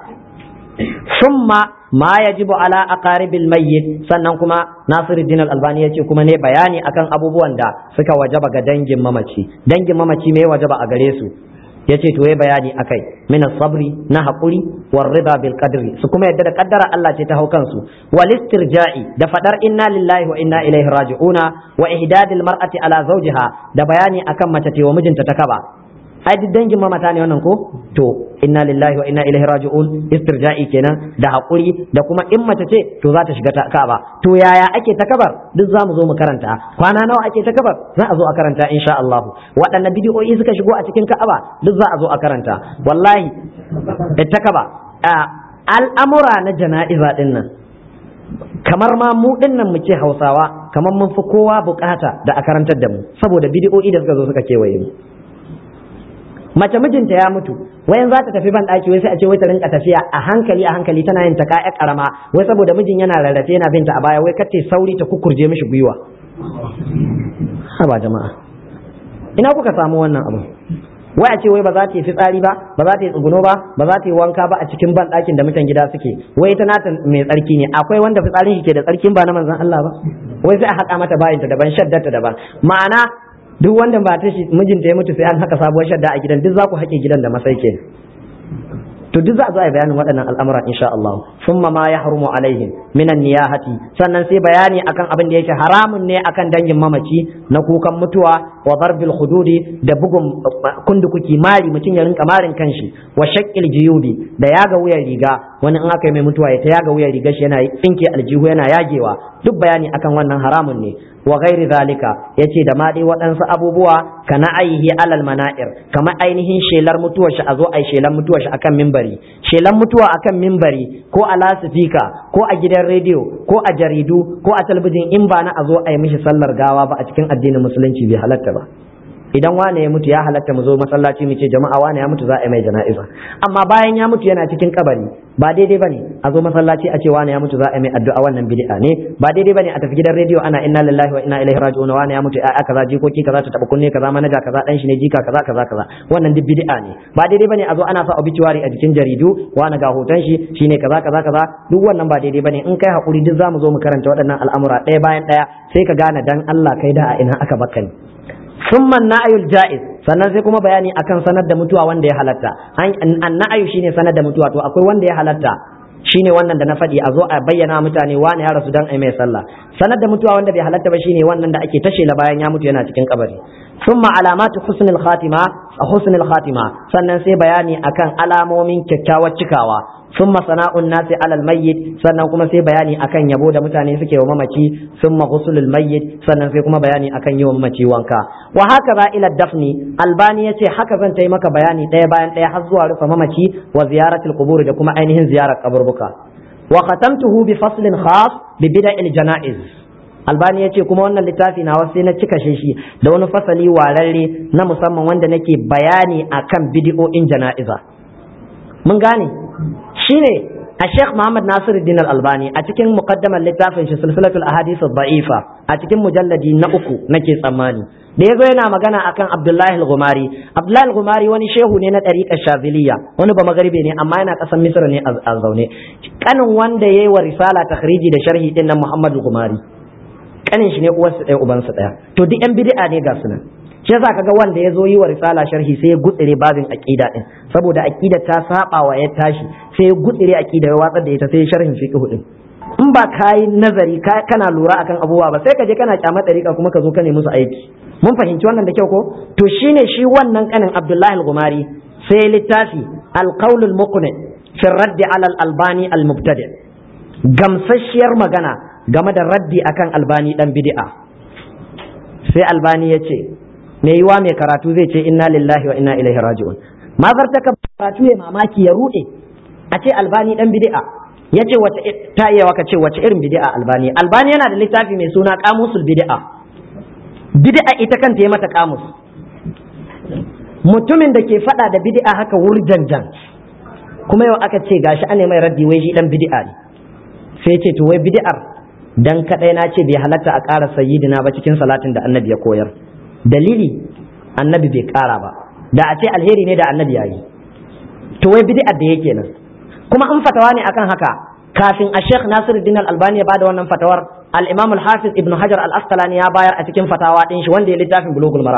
summa ma yajibu ala aqaribil mayyit sannan kuma Nasiruddin Al-Albani yace kuma ne bayani akan abubuwan da suka wajaba ga dangin mamaci dangin mamaci me wajaba a gare su yace to yayi bayani akai min sabri na hakuri war rida bil qadri su kuma yadda da kaddara Allah ce ta hau kansu wal istirja'i da fadar inna lillahi wa inna ilaihi raji'una wa ihdadil mar'ati ala zawjiha da bayani akan mace ce wa mijinta ta kaba ai duk dangin mamata ne wannan ko to inna lillahi wa inna ilaihi raji'un istirja'i kenan da hakuri da kuma in mace ce to za ta shiga ta kaba to yaya ake ta kabar duk za mu zo mu karanta kwana nawa ake ta kabar za a zo a karanta insha Allah waɗanne bidiyoyi suka shigo a cikin ka'aba duk za a zo a karanta wallahi ta kaba al'amura na jana'iza din nan kamar ma mu din nan mu ce Hausawa kamar mun fi kowa bukata da a karantar da mu saboda bidiyoyi da suka zo suka kewaye mu mace mijinta ya mutu wayan za ta tafi ban daki wai sai a ce wai ta rinka tafiya a hankali a hankali tana yin ta kaya karama wai saboda mijin yana rarrafe yana binta a baya wai kace sauri ta kukurje mishi gwiwa haba jama'a ina kuka samu wannan abu wai a ce wai ba za ta yi fitsari ba ba za ta yi tsuguno ba ba za ta yi wanka ba a cikin ban ɗakin da mutan gida suke wai ita nata mai tsarki ne akwai wanda fitsarin shi ke da tsarkin ba na manzon Allah ba wai sai a haƙa mata bayinta daban shaddarta daban ma'ana duk wanda ba ta shi mijinta ya mutu sai an haka sabuwar shadda a gidan duk za ku haƙe gidan da masai ke to duk za a zo a yi bayanin waɗannan al'amura insha Allah summa ma ya harumu alaihim minan niyahati sannan sai bayani akan abin da yake haramun ne akan dangin mamaci na kukan mutuwa wa darbil hududi da bugun kundukuki mari mutum ya rinka marin kanshi wa shaqqil jiyubi da yaga wuyan riga wani in aka yi mai mutuwa ya ta yaga wuyan riga shi yana tsinke aljihu yana yagewa duk bayani akan wannan haramun ne wa ghairi zalika yace da ma dai waɗansu abubuwa kana aihi alal mana'ir kamar ainihin shelar mutuwar shi a zo ai shelar mutuwar shi akan mimbari shelar mutuwa akan mimbari ko a lasifika ko a gidan rediyo ko a jaridu ko a talabijin in ba na a zo ai mishi sallar gawa ba a cikin addinin musulunci bai halatta ba idan wane ya mutu ya halatta mu zo masallaci mu ce jama'a wane ya mutu za a yi mai jana'iza amma bayan ya mutu yana cikin kabari ba daidai bane a zo masallaci a ce wane ya mutu za a yi mai addu'a wannan bid'a ne ba daidai bane a tafi gidan rediyo ana inna lillahi wa inna ilaihi raji'un wane ya mutu a kaza jikoki kaza ta taba kunne kaza manaja kaza dan shi ne jika kaza kaza kaza wannan duk bid'a ne ba daidai bane a zo ana sa obituary a jikin jaridu wane ga hoton shi shine kaza kaza kaza duk wannan ba daidai bane in kai hakuri duk zamu zo mu karanta waɗannan al'amura ɗaya bayan ɗaya sai ka gane dan Allah kai da a ina aka baka ni ثم النعي الجائز sannan sai kuma bayani akan sanar da mutuwa wanda ya halatta an na'ayu shine sanar da mutuwa to akwai wanda ya halatta shine wannan da na faɗi a zo a bayyana mutane wani ya rasu dan ai mai sallah sanar da mutuwa wanda bai halatta ba shine wannan da ake tashe la bayan ya mutu yana cikin kabari thumma alamatu husnul khatima husnul khatima sannan sai bayani akan alamomin kyakkyawar cikawa ثم ثناء الناس على الميت sannan kuma sai bayani akan yabo da mutane suke wa mamaci thumma ghuslul mayyit sannan sai kuma bayani akan yi wa mamaci wanka wa haka za ila dafni albani yace haka zan ta maka bayani ɗaya bayan ɗaya har zuwa rufe mamaci wa ziyaratul qubur da kuma ainihin ziyarar kaburbuka wa khatamtuhu bi faslin khas bi bida'il janaiz albani ya ce kuma wannan littafi na wasu na cika shi da wani fasali wararre na musamman wanda nake bayani akan bidi'o'in jana'iza mun gane shine a Sheikh Muhammad Nasiruddin Al-Albani a cikin muqaddamar littafin shi Silsilatul Ahadith Ad-Da'ifa a cikin mujalladi na uku nake tsammani da yazo yana magana akan Abdullahi Al-Ghumari Abdullahi Al-Ghumari wani shehu ne na ɗariƙar Shaziliya wani ba magaribe ne amma yana ƙasar Misra ne a zaune kanin wanda yayi wa risala takhriji da sharhi din nan Muhammad Al-Ghumari kanin shi ne uwarsa ɗaya ubansa ɗaya to duk yan bid'a ne ga sunan shi yasa kaga wanda ya zo yi wa risala sharhi sai ya gutsire babin aqida din saboda aqida ta saba wa ya tashi sai ya gutsire aqida ya watsar da ita sai sharhin fiqh din in ba kai nazari kana lura akan abubuwa ba sai ka je kana kyamar dariƙa kuma ka zo ka nemi musu aiki mun fahimci wannan da kyau ko to shine shi wannan kanin Abdullahi al-Gumari sai littafi al-qawl al-muqni fi radd ala al-albani al-mubtadi gamsasshiyar magana game da raddi akan albani dan bid'a sai albani ya ce mai yiwa mai karatu zai ce inna lillahi wa inna ilaihi raji'un ma zartaka karatu ya mamaki ya rude a ce albani dan bid'a ya ce wace ta iya waka ce wace irin bid'a albani albani yana da littafi mai suna kamusul bid'a bid'a ita kanta ya mata kamus mutumin da ke fada da bid'a haka wurjanjan kuma yau aka ce gashi ane mai raddi wai shi dan bid'a ne sai ce to wai bid'ar dan kadai na ce bai halatta a ƙara sayyidina ba cikin salatin da annabi ya koyar dalili annabi bai ƙara ba da a ce alheri ne da annabi ya yi to wai bid'ar da yake nan kuma in fatawa ne akan haka kafin a Sheikh Nasiruddin Al-Albani ya bada wannan fatawar al-Imam Al-Hafiz Ibn Hajar Al-Asqalani ya bayar a cikin fatawa din shi wanda ya littafin Bulughul Maram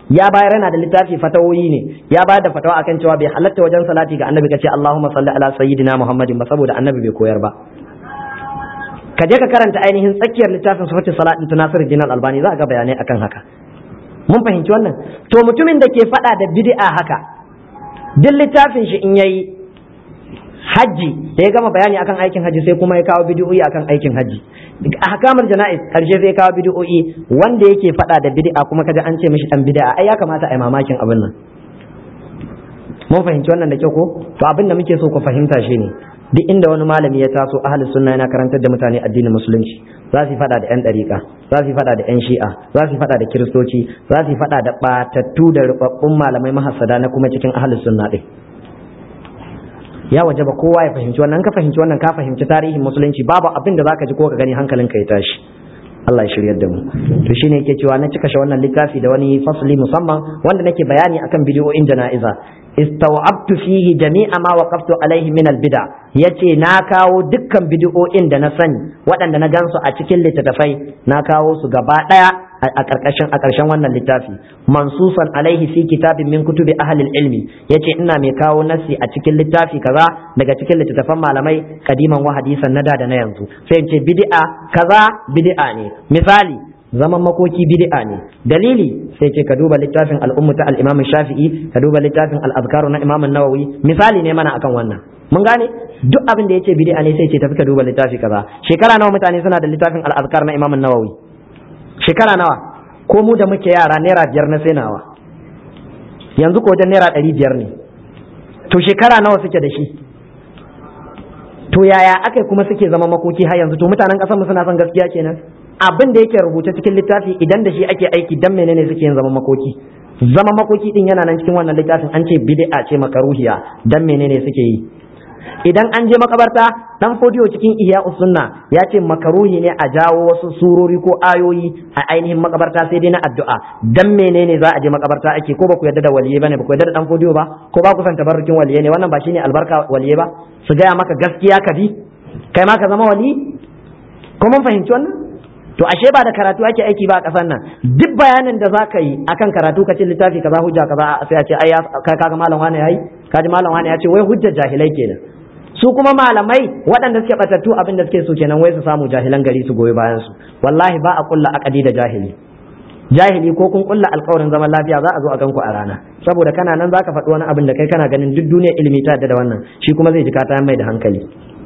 ya bayar yana da littafi fatawoyi ne ya bayar da fatawa akan cewa bai halatta wajen salati ga annabi kace Allahumma salli ala sayyidina Muhammadin ba saboda annabi bai koyar ba ka je ka karanta ainihin tsakiyar littafin sifatu salatin tunasir jinal albani za ka ga bayanai akan haka mun fahimci wannan to mutumin da ke fada da bid'a haka duk littafin shi in yayi hajji da ya gama bayani akan aikin hajji sai kuma ya kawo bid'o'i akan aikin hajji ahkamul jana'iz karshe sai kawo bid'o'i wanda yake fada da bid'a kuma kaga an ce mishi dan bid'a ai ya kamata ai mamakin abin nan mun fahimci wannan da kyau ko to abin da muke so ku fahimta shine duk inda wani malami ya taso ahli sunna yana karantar da mutane addinin musulunci za su fada da yan dariƙa za su fada da yan shi'a za su fada da kiristoci za su fada da batattu da rubabbun malamai mahassada na kuma cikin ahli sunna din ya waje ba kowa ya fahimci wannan ka fahimci wannan ka fahimci tarihin musulunci babu abin da zaka ji ko ka gani hankalinka ya tashi Allah ya shiryar da mu to shine yake cewa na cika shi wannan littafi da wani fasli musamman wanda nake bayani akan bidiyoyin jana'iza istaw'abtu fihi jami'a ma waqaftu alaihi min albid'a yace na kawo dukkan bidiyoyin da na sani waɗanda na gansu a cikin littattafai na kawo su gaba ɗaya a ƙarƙashin a ƙarshen wannan littafi mansusan alaihi fi kitabin min kutubi ahli ilmi yace ina mai kawo nasi a cikin littafi kaza daga cikin littattafan malamai kadiman wa hadisan na da da na yanzu sai in ce bid'a kaza bid'a ne misali zaman makoki bid'a ne dalili sai ce ka duba littafin al'ummu ta al-imam shafi'i ka duba littafin al-azkaru na imam nawawi misali ne mana akan wannan mun gane duk abin da yace bid'a ne sai ce tafi ka duba littafi kaza shekara nawa mutane suna da littafin al-azkar na imam nawawi shekara nawa ko mu da muke yara naira biyar na sai nawa yanzu ko wajen naira ɗari biyar ne to shekara nawa suke da shi to yaya aka kuma suke zama makoki har yanzu to mutanen ƙasar mu suna son gaskiya kenan abin da yake rubuce cikin littafi idan da shi ake aiki dan menene suke yin zama makoki zama makoki din yana nan cikin wannan littafin an ce bid'a ce makaruhiya dan menene suke yi idan an je makabarta dan fodiyo cikin ihya sunna ya ce makaruhi ne a jawo wasu surori ko ayoyi a ainihin makabarta sai dai na addu'a dan menene za a je makabarta ake ko ba ku yarda da waliye bane ba ku yarda da dan fodiyo ba ko ba ku san tabarrukin waliye ne wannan ba shine albarka waliye ba su gaya maka gaskiya ka bi kai ma ka zama wali ko mun fahimci wannan to ashe ba da karatu ake aiki ba a ƙasar nan duk bayanin da za ka yi akan karatu ka ce littafi kaza hujja kaza sai a ce ai ka kaga malam wani yayi kaji malam wani ya ce wai hujjar jahilai kenan su kuma malamai waɗanda suke batattu abin da suke so kenan wai su samu jahilan gari su goyi bayan su wallahi ba a kulla akadi da jahili jahili ko kun kulla alkawarin zaman lafiya za a zo a ganku a rana saboda kana nan zaka faɗi wani abin da kai kana ganin duk duniyar ilimi ta da wannan shi kuma zai ji ka ta mai da hankali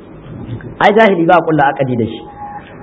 ai jahili ba a kulla akadi da shi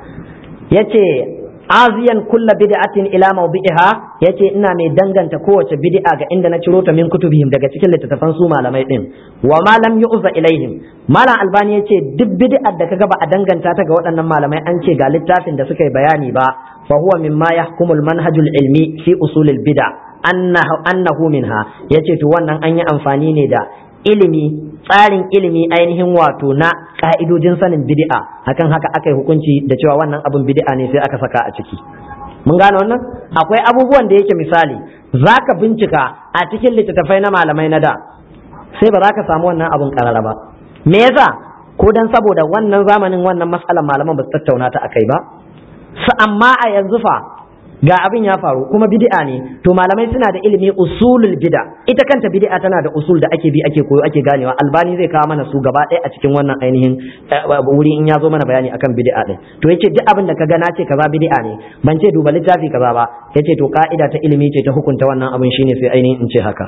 yace aziyan kulla bid'atin ila mawdi'iha yace ina mai danganta kowace bid'a ga inda na ciro ta min kutubihim daga cikin littattafan su malamai din wa ma lam yu'za ilaihim malam albani yace duk bid'ar da kaga ba a danganta ta ga waɗannan malamai an ce ga littafin da suka yi bayani ba fa huwa mimma yahkumu al-manhajul ilmi fi usulil bid'a annahu annahu minha yace to wannan an yi amfani ne da ilimi tsarin ilimi ainihin wato na ka'idojin sanin bid'a akan haka aka yi hukunci da cewa wannan abin bid'a ne sai aka saka a ciki mun gane wannan akwai abubuwan da yake misali zaka bincika a cikin littattafai na malamai na da sai ba za ka samu wannan abin karara ba me yasa ko dan saboda wannan zamanin wannan matsalar malaman ba su tattauna ta akai ba su amma a yanzu fa ga abin ya faru kuma bid'a ne to malamai suna da ilimi usulul bid'a ita kanta bid'a tana da usul da ake bi ake koyo ake ganewa albani zai kawo mana su gaba ɗaya a cikin wannan ainihin wuri in ya zo mana bayani akan bid'a din to yace duk abin da ka ga na ce kaza bid'a ne ban ce duba littafi kaza ba yace to ka'ida ta ilimi ce ta hukunta wannan abin shine sai ainihin in ce haka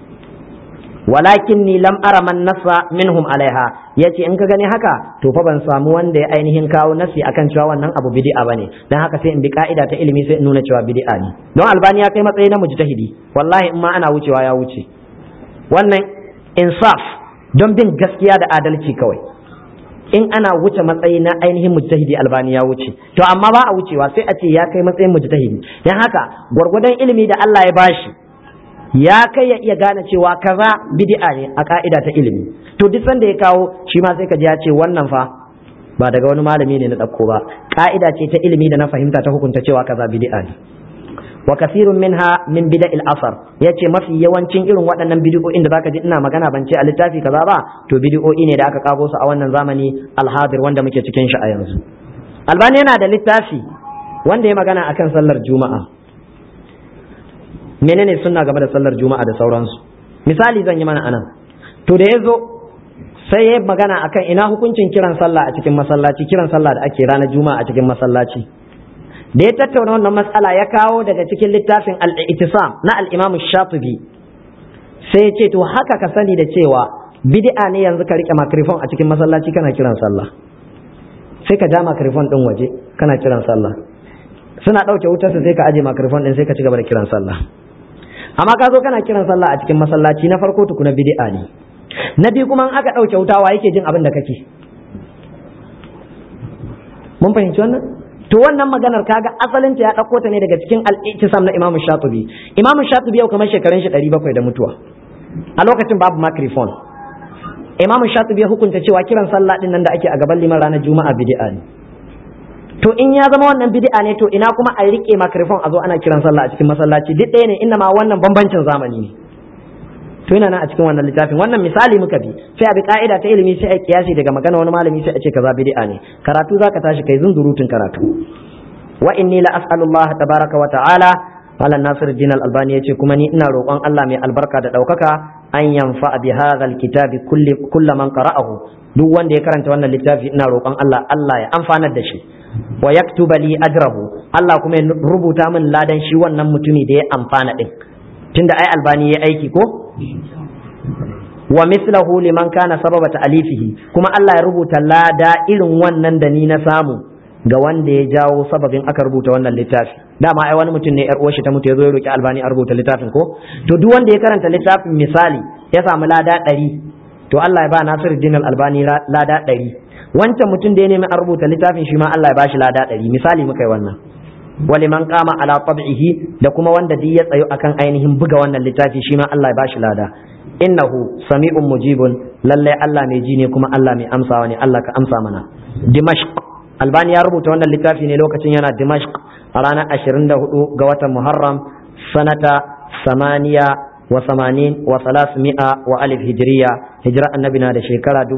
walakin ni lam ara man nasa minhum alaiha yace in ka gani haka to fa ban samu wanda ya ainihin kawo nasi akan cewa wannan abu bid'a bane dan haka sai in bi ka'ida ta ilimi sai in nuna cewa bid'a ne don albani ya kai matsayi na mujtahidi wallahi in ma ana wucewa ya wuce wannan insaf don bin gaskiya da adalci kawai in ana wuce matsayi na ainihin mujtahidi albani ya wuce to amma ba a wucewa sai a ce ya kai matsayin mujtahidi dan haka gwargwadon ilimi da Allah ya bashi ya kai ya iya gane cewa kaza bid'a ne a ka'ida ta ilimi to duk sanda ya kawo shi ma sai ka ji ya ce wannan fa ba daga wani malami ne na ɗauko ba ka'ida ce ta ilimi da na fahimta ta hukunta cewa kaza bid'a ne wa kasirun minha min bida'il asar yace mafi yawancin irin waɗannan bid'o'in da zaka ji ina magana ban ce a littafi kaza ba to bid'o'i ne da aka kago su a wannan zamani alhadir wanda muke cikin shi a yanzu albani yana da littafi wanda ya magana akan sallar juma'a menene sunna game da sallar juma'a da sauransu misali zan yi mana anan to da ya zo sai ya magana akan ina hukuncin kiran sallah a cikin masallaci kiran sallah da ake ranar juma'a a cikin masallaci da ya tattauna wannan matsala ya kawo daga cikin littafin al-ittisam na al-imam shatibi sai ya ce to haka ka sani da cewa bid'a ne yanzu ka rike microphone a cikin masallaci kana kiran sallah sai ka ja microphone din waje kana kiran sallah suna ɗauke wutarsa sai ka aje microphone din sai ka ci gaba da kiran sallah amma ka zo kana kiran sallah a cikin masallaci na farko tukuna bid'a ne na biyu kuma aka ɗauke wuta wa yake jin abin da kake mun fahimci wannan to wannan maganar kaga asalin ta ya ɗauko ta ne daga cikin al-ittisam na Imam Shatibi Imam Shatibi yau kamar shekarun shi 700 da mutuwa a lokacin babu microphone Imam Shatibi ya hukunta cewa kiran sallah din nan da ake a gaban liman ranar Juma'a bid'a ne to in ya zama wannan bid'a ne to ina kuma a rike microphone a zo ana kiran sallah a cikin masallaci duk ɗaya ne inna ma wannan bambancin zamani ne to yana nan a cikin wannan littafin wannan misali muka bi sai a bi ka'ida ta ilimi sai a kiyasi daga magana wani malami sai a ce kaza bid'a ne karatu zaka tashi kai zunzurutun karatu wa inni la as'alullah tabaraka wa ta'ala Malam Nasir Din Al-Albani yace kuma ni ina roƙon Allah mai albarka da ɗaukaka an yanfa bi hadha kitabi kulli kulli man qara'ahu duk wanda ya karanta wannan littafi ina roƙon Allah Allah ya amfanar da shi wa yaktuba li ajrahu Allah kuma ya rubuta min ladan shi wannan mutumi da ya amfana din tunda ai albani ya aiki ko wa mislahu liman kana sababa ta'alifihi kuma Allah ya rubuta lada irin wannan da ni na samu ga wanda ya jawo sababin aka rubuta wannan littafi dama ai wani mutum ne yar uwarshi ta mutu ya zo ya roki albani a rubuta littafin ko to duk wanda ya karanta littafin misali ya samu lada ɗari to Allah ya ba Nasiruddin albani lada ɗari wancan mutum da ya nemi a rubuta littafin shi ma Allah ya bashi lada ɗari misali muka yi wannan wali man kama ala tab'ihi da kuma wanda duk ya tsayo akan ainihin buga wannan littafi shi ma Allah ya bashi lada innahu sami'un mujibun lalle Allah mai ji ne kuma Allah mai amsawa ne Allah ka amsa mana dimashq albani ya rubuta wannan littafi ne lokacin yana dimashq a ranar 24 ga watan muharram sanata samaniya wa samanin wa salasmi'a wa alif hijriya hijira annabi na da shekara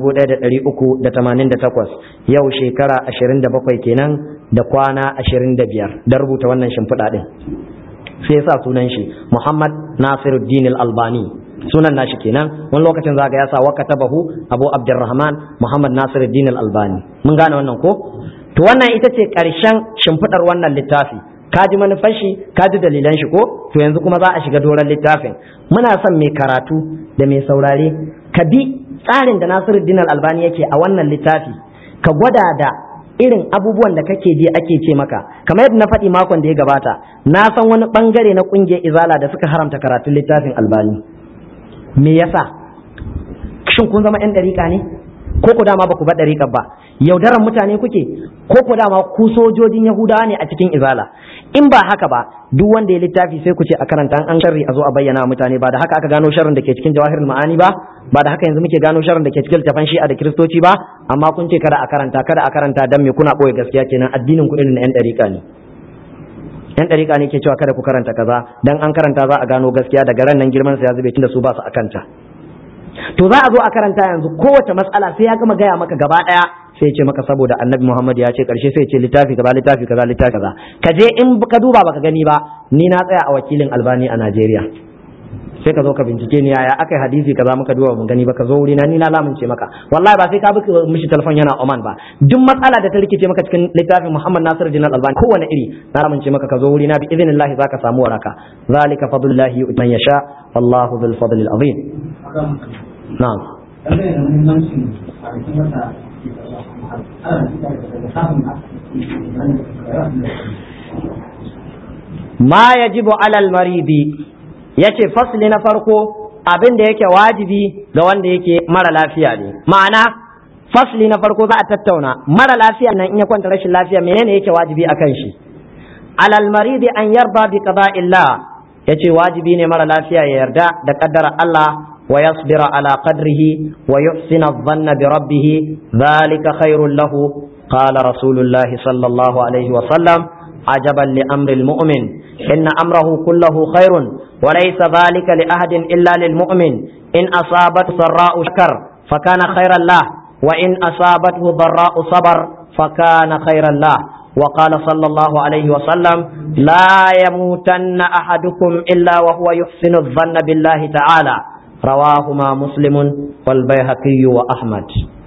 1388 yau shekara 27 kenan da kwana 25 da rubuta wannan shimfiɗa din sai sa sunan shi Muhammad Nasiruddin Al-Albani sunan nashi kenan wani lokacin zaka ya sa waka tabahu Abu Abdurrahman Muhammad Nasiruddin Al-Albani mun gane wannan ko to wannan ita ce ƙarshen shimfiɗar wannan littafi ka ji manufar shi ka ji dalilan shi ko to yanzu kuma za a shiga doron littafin muna son mai karatu da mai saurare ka bi tsarin da Nasiruddin Al-Albani yake a wannan littafi ka gwada da irin abubuwan da kake ji ake ce maka kamar yadda na faɗi makon da ya gabata na san wani bangare na ƙungiyar izala da suka haramta karatun littafin albani me yasa shin kun zama 'yan ɗariƙa ne ko ku dama ba ku ba ɗariƙar ba yaudaran mutane kuke ko ku dama ku sojojin yahudawa ne a cikin izala in ba haka ba duk wanda ya littafi sai ku ce a karanta an sharri a zo a bayyana mutane ba da haka aka gano sharrin da ke cikin jawahirul ma'ani ba ba da haka yanzu muke gano sharrin da ke cikin littafan shi'a da kiristoci ba amma kun ce kada a karanta kada a karanta dan me kuna boye gaskiya kenan addinin ku irin na yan dariƙa ne yan dariƙa ne ke cewa kada ku karanta kaza dan an karanta za a gano gaskiya daga ran nan girman sa ya zube tunda su ba su akanta to za a zo a karanta yanzu kowace matsala sai ya gama gaya maka gaba daya sai ce maka saboda annabi Muhammad ya ce karshe sai ce littafi kaza littafi kaza littafi kaza ka je in ka duba baka gani ba ni na tsaya a wakilin albani a Najeriya sai ka zo ka bincike ni yaya aka yi hadisi kaza muka duba mun gani ba ka zo wuri na ni na lamunce maka wallahi ba sai ka bi mishi telefon yana Oman ba duk matsala da ta rikice maka cikin littafin Muhammad Nasir Dinar Albani kowane iri na lamunce maka ka zo wuri na bi idinillahi zaka samu waraka zalika fadlullahi man yasha wallahu dhul fadli azim na'am ma yajibu alal maridi yace fasli na farko abin da yake wajibi ga wanda yake mara lafiya ne ma'ana fasli na farko za a tattauna mara lafiya nan in ya kwanta rashin lafiya menene yake wajibi akan shi alal maridi an yarda bi qada'illah yace wajibi ne mara lafiya ya yarda da kaddara Allah wa yasbira ala qadrihi wa yuhsina adh-dhanna bi rabbih dhalika khairul lahu qala rasulullahi sallallahu alaihi wa sallam ajaban li amri al-mu'min inna amrahu kullahu khairun وليس ذلك لأحد إلا للمؤمن إن أصابته سراء شكر فكان خيرا له وإن أصابته ضراء صبر فكان خيرا له وقال صلى الله عليه وسلم لا يموتن أحدكم إلا وهو يحسن الظن بالله تعالى رواهما مسلم والبيهقي وأحمد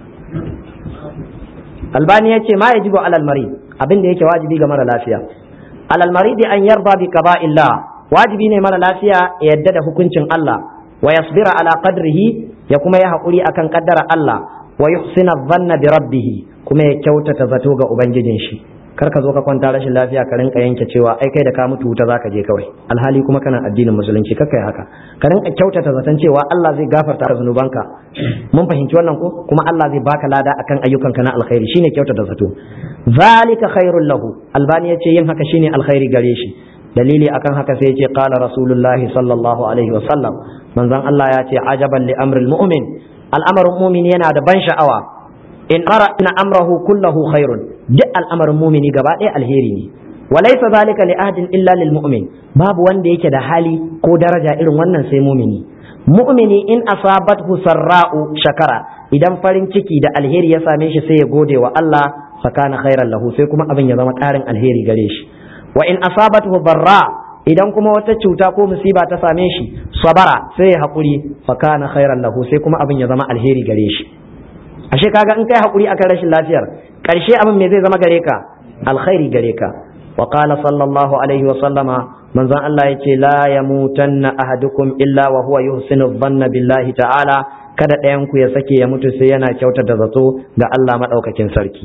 albani ya ce ma ya jibo alal mari abin da yake wajibi ga mara lafiya alal mari an yarda bi illa wajibi ne mara lafiya ya yadda da hukuncin Allah wa yasbira ala qadrihi ya kuma ya haƙuri akan kaddara Allah wa yuhsina dhanna bi rabbih kuma ya kyautata zato ga ubangijin shi kar ka zo ka kwanta rashin lafiya ka rinka yanke cewa ai kai da ka mutu wuta zaka je kawai alhali kuma kana addinin musulunci kakka yi haka ka rinka kyautata zaton cewa Allah zai gafarta zunubanka mun fahimci wannan ko kuma Allah zai baka lada akan ayyukanka na alkhairi shine kyautata zato zalika khairul lahu albani yace yin haka shine alkhairi gare shi dalili akan haka sai yace qala rasulullahi sallallahu alaihi wasallam manzon Allah ya ce ajaban li amril mu'min al'amarin mu'min yana da ban sha'awa in ara ina amrahu kullahu khairun duk al'amarin mumini gaba ɗaya alheri ne walaysa zalika li ahadin illa lil mu'min babu wanda yake da hali ko daraja irin wannan sai mumini mu'mini in asabathu sarra'u shakara idan farin ciki da alheri ya same shi sai ya gode wa Allah fakana khairan lahu sai kuma abin ya zama ƙarin alheri gare shi wa in asabathu darra idan kuma wata cuta ko musiba ta same shi sabara sai ya haƙuri fakana khairan lahu sai kuma abin ya zama alheri gare shi ashe kaga in kai hakuri akan rashin lafiyar karshe abin me zai zama gare ka alkhairi gare ka wa qala sallallahu alaihi wa sallama manzon Allah yace la yamutanna ahadukum illa wa huwa yuhsinu dhanna billahi ta'ala kada ɗayan ku ya sake ya mutu sai yana kyautata zato ga Allah madaukakin sarki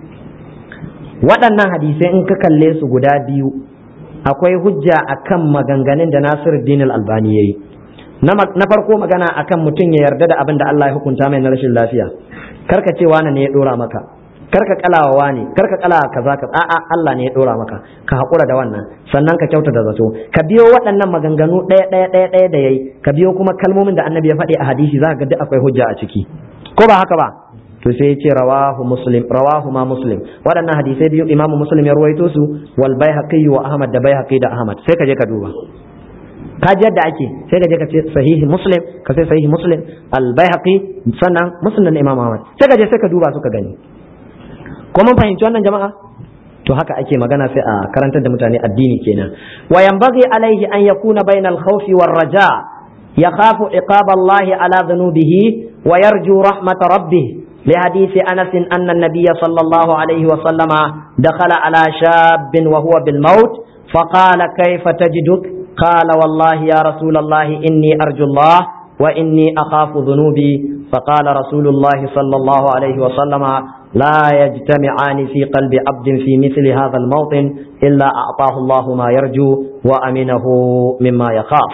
waɗannan hadisai in ka kalle su guda biyu akwai hujja akan maganganun da Nasiruddin al-Albani yayi na farko magana akan mutum ya yarda da abin da Allah ya hukunta mai na rashin lafiya karka ce wani ne ya dora maka karka kalawa wani karka kalawa kaza ka a'a Allah ne ya dora maka ka hakura da wannan sannan ka kyauta da zato ka biyo waɗannan maganganu ɗaya ɗaya ɗaya ɗaya da yayi ka biyo kuma kalmomin da annabi ya faɗi a hadisi za ka ga duk akwai hujja a ciki ko ba haka ba to sai ya ce rawahu muslim rawahu ma muslim waɗannan hadisai biyu imamu muslim ya ruwaito su wal baihaqi wa ahmad da baihaqi da ahmad sai ka je ka duba ka ji yadda ake sai ka je ka ce sahihi muslim ka sai sahihi muslim al baihaqi sannan muslim imam ahmad sai ka je sai ka duba su ka gani ko mun fahimci wannan jama'a to haka ake magana sai a karantar da mutane addini kenan wa yanbaghi alaihi an yakuna bainal khawfi war raja yakhafu iqab Allah ala dhunubihi wa yarju rahmat rabbih لحديث أنس أن النبي صلى الله عليه وسلم دخل على شاب وهو بالموت فقال كيف تجدك قال والله يا رسول الله إني أرجو الله وإني أخاف ذنوبي فقال رسول الله صلى الله عليه وسلم لا يجتمعان في قلب عبد في مثل هذا الموطن إلا أعطاه الله ما يرجو وأمنه مما يخاف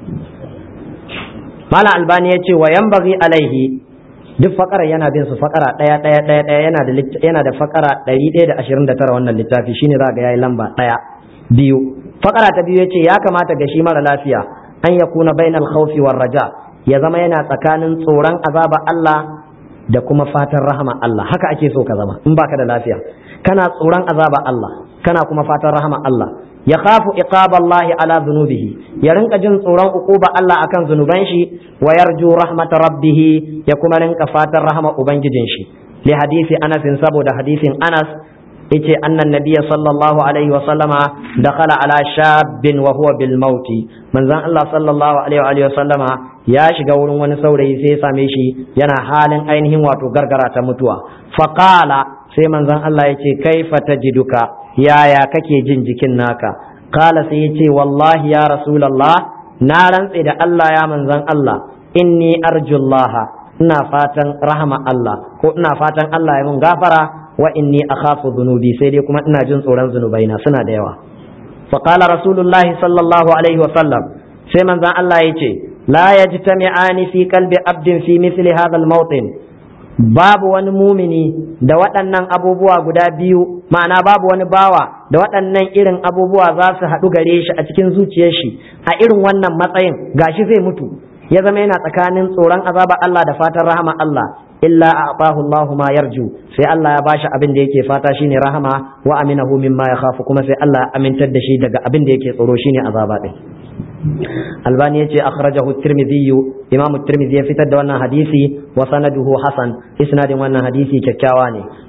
مال الباني وينبغي عليه duk fakara yana bin su fakara ɗaya ɗaya ɗaya ɗaya yana da yana da fakara ɗari ɗaya da ashirin da tara wannan littafi shine za ga yayi lamba ɗaya biyu fakara ta biyu yace ya kamata ga shi mara lafiya an ya kuna bainal khawfi war raja ya zama yana tsakanin tsoron azaba Allah da kuma fatan rahama Allah haka ake so ka zama in baka da lafiya kana tsoron azaba Allah kana kuma fatan rahama Allah ya khafu iqaballahi ala dhunubihi ya rinka jin tsoron uquba Allah akan zunuban shi wa yarju rahmat rabbih ya kuma rinka fatan rahama ubangijin shi li hadisi Anas saboda hadisin Anas yace annan nabiyya sallallahu alaihi wa sallama dakhala ala shabbin wa huwa bil mauti manzon Allah sallallahu alaihi wa sallama ya shiga wurin wani saurayi sai ya same shi yana halin ainihin wato gargara ta mutuwa faqala sai manzon Allah yace kaifa tajiduka yaya kake jin jikin naka kala sai yace wallahi ya rasulullah na rantse da Allah ya manzon Allah inni arjullaha ina fatan rahama Allah ko ina fatan Allah ya mun gafara wa inni akhafu dhunubi sai dai kuma ina jin tsoron zunubaina suna da yawa fa qala rasulullahi sallallahu alaihi wa sallam sai manzon Allah yace la yajtami'ani fi qalbi abdin fi mithli hadha al-mawtin babu wani mumini da waɗannan abubuwa guda biyu ma'ana babu wani bawa da waɗannan irin abubuwa za su haɗu gare shi a cikin zuciyar shi a irin wannan matsayin gashi zai mutu ya zama yana tsakanin tsoron azaba Allah da fatan rahama Allah illa a'tahu Allahu ma yarju sai Allah ya bashi abin da yake fata shine rahama wa aminahu mimma yakhafu kuma sai Allah ya amintar da shi daga abin da yake tsoro shine azaba din albani yace akhrajahu at-tirmidhi imam at-tirmidhi ya fitar da wannan hadisi wa sanaduhu hasan isnadin wannan hadisi kyakkyawa ne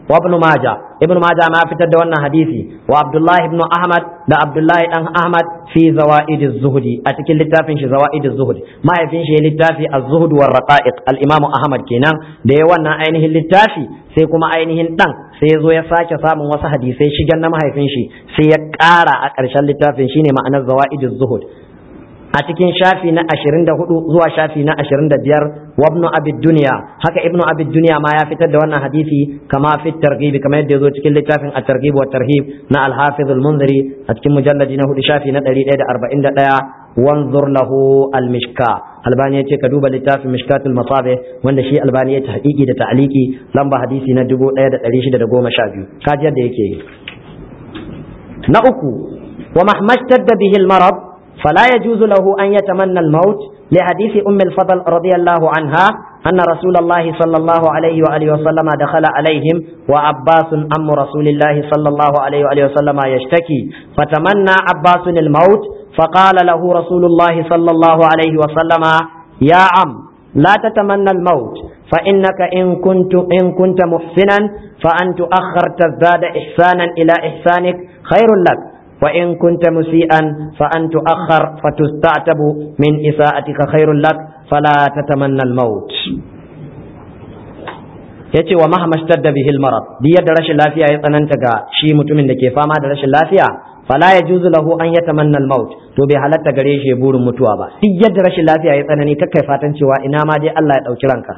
wa ibn majah ibn majah ma fitar da wannan hadisi wa abdullahi ibn ahmad da abdullahi dan ahmad fi zawaid az-zuhdi a cikin littafin shi zawaid az-zuhd mahaifin shi ya littafi az-zuhd war raqa'iq al-imam ahmad kenan da ya wannan ainihin littafi sai kuma ainihin dan sai ya zo ya sake samun wasu hadisai shigan na mahaifin shi sai ya ƙara a ƙarshen littafin shine ma'anar zawaid az-zuhd a cikin shafi na 24 zuwa shafi na 25 wa ibnu abi dunya haka ibnu abi dunya ma ya fitar da wannan hadisi kama fi targhib kama yadda yazo cikin littafin at-targhib wa tarhib na al-hafiz al-munziri a cikin mujalladi na 4 shafi na 141 wanzur lahu al-mishka albani yace ka duba littafin mishkatul masabih wanda shi albani ya tahqiqi da ta'liqi lamba hadisi na 1612 kaji yadda yake na uku wa mahmashtadda bihi al-marad فلا يجوز له أن يتمنى الموت لحديث أم الفضل رضي الله عنها أن رسول الله صلى الله عليه وآله وسلم دخل عليهم وعباس أم رسول الله صلى الله عليه وآله وسلم يشتكي فتمنى عباس الموت فقال له رسول الله صلى الله عليه وسلم يا عم لا تتمنى الموت فإنك إن كنت إن كنت محسنا فأن تؤخر تزداد إحسانا إلى إحسانك خير لك وإن كنت مسيئا فأن تؤخر فتستعتب من إساءتك خير لك فلا تتمنى الموت yace wa mahama shtadda bihi almarad duk yadda rashin lafiya ya tsananta ga shi mutumin da ke fama da rashin lafiya fala yajuzu lahu an yatamanna almaut to bai halatta gare shi burin mutuwa ba duk yadda rashin lafiya ya tsanani kakkai fatan cewa ina ma dai Allah ya dauki ranka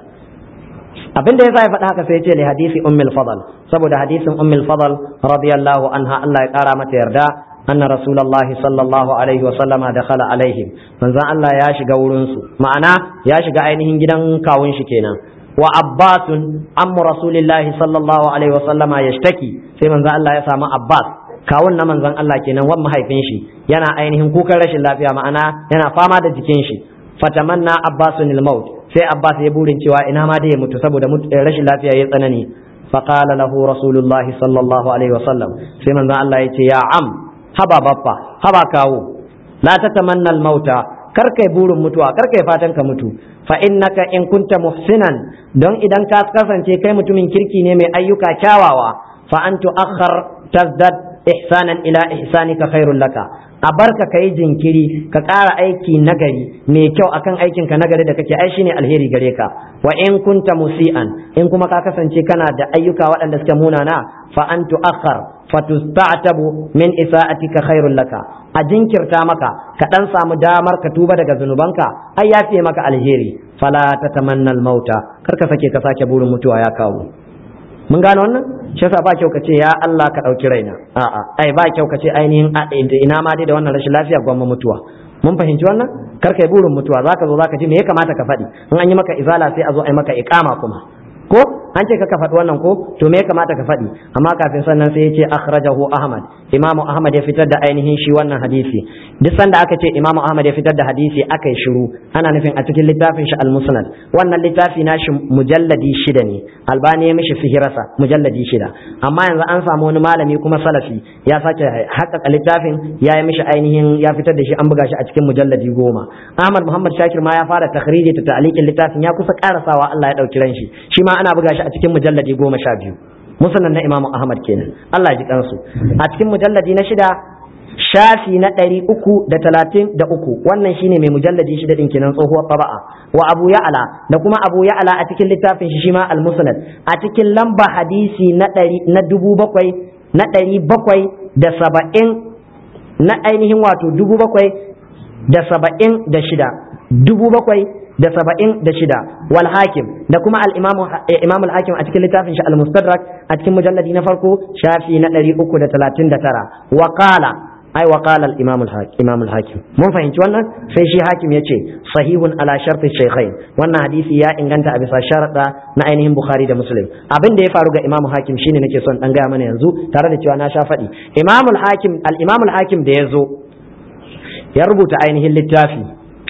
abin da yasa ya faɗa haka sai ya ce li hadisi ummul fadl saboda hadisin ummul fadl radiyallahu anha Allah ya kara mata yarda anna rasulullahi sallallahu alaihi wa sallama dakhala alaihim manzon Allah ya shiga wurin su ma'ana ya shiga ainihin gidan kawun shi kenan wa abbasun ammu rasulillahi sallallahu alaihi wa sallama yashtaki sai manzon Allah ya samu abbas kawun na manzon Allah kenan wan mahaifin shi yana ainihin kukan rashin lafiya ma'ana yana fama da jikin shi fatamanna abbasun al-maut sai abbas ya burin cewa ina ma da ya mutu saboda rashin lafiya ya tsanani faqala lahu rasulullahi sallallahu alaihi wa sallam sai manzon Allah ya ce ya am haba baffa haba kawo la tatamanna al-mauta kar kai burin mutuwa kar kai fatan ka mutu fa innaka in kunta muhsinan don idan ka kasance kai mutumin kirki ne mai ayyuka kyawawa fa an tu'akhkhar tazdad ihsanan ila ihsanika khairul laka a barka kai jinkiri ka ƙara aiki nagari mai kyau akan aikin ka nagari da kake ai shine alheri gare ka wa in kunta musian in kuma ka kasance kana da ayyuka waɗanda suke munana fa an tu'akhkhar fatusta'tabu min isa'atika khairul laka a jinkirta maka ka dan samu damar ka tuba daga zunubanka ai ya fiye maka alheri fala tatamanna mauta kar ka sake ka sake burin mutuwa ya kawo mun gane wannan shi yasa ba kyau ka ce ya Allah ka dauki raina a'a ai ba kyau ka ce ainihin ina ma dai da wannan rashin lafiya gwamma mutuwa mun fahimci wannan kar kai burin mutuwa zaka zo zaka ji me ya kamata ka faɗi in an yi maka izala sai a zo a yi maka iqama kuma ko an ce ka faɗi wannan ko to me ya kamata ka faɗi amma kafin sannan sai ya ce akhrajahu ahmad imamu ahmad ya fitar da ainihin shi wannan hadisi duk sanda aka ce imamu ahmad ya fitar da hadisi aka yi shiru ana nufin a cikin littafin shi al-musnad wannan littafi na shi mujalladi shida ne albani ya mishi fihirasa mujalladi shida amma yanzu an samu wani malami kuma salafi ya sake haƙaƙa littafin ya yi mishi ainihin ya fitar da shi an buga shi a cikin mujalladi goma ahmad muhammad shakir ma ya fara takhriji ta ta'liqin littafin ya kusa karasawa Allah ya dauki ran shi shi ma ana buga shi a cikin mujalladi goma sha biyu musannan na imamu ahmad kenan Allah ji kansu a cikin mujalladi na shida shafi na ɗari uku da talatin da uku wannan shine mai mujalladi shida ɗin kenan tsohuwar taba'a wa abu ya'ala da kuma abu ya'ala a cikin littafin shi shima al-musnad a cikin lamba hadisi na ɗari na dubu bakwai na ɗari bakwai da saba'in na ainihin wato dubu bakwai da saba'in da shida dubu bakwai da saba'in da shida wal hakim da kuma al imam al hakim a cikin littafin shi al mustadrak a cikin mujalladi na farko shafi na ɗari uku da talatin da tara wa qala ai wa qala al imam al imam al hakim mun fahimci wannan sai shi hakim yace sahihun ala sharti shaykhain wannan hadisi ya inganta a bisa sharada na ainihin bukhari da muslim abin da ya faru ga imam hakim shine nake son dan gaya mana yanzu tare da cewa na sha faɗi imam al hakim al imam al hakim da ya zo ya rubuta ainihin littafi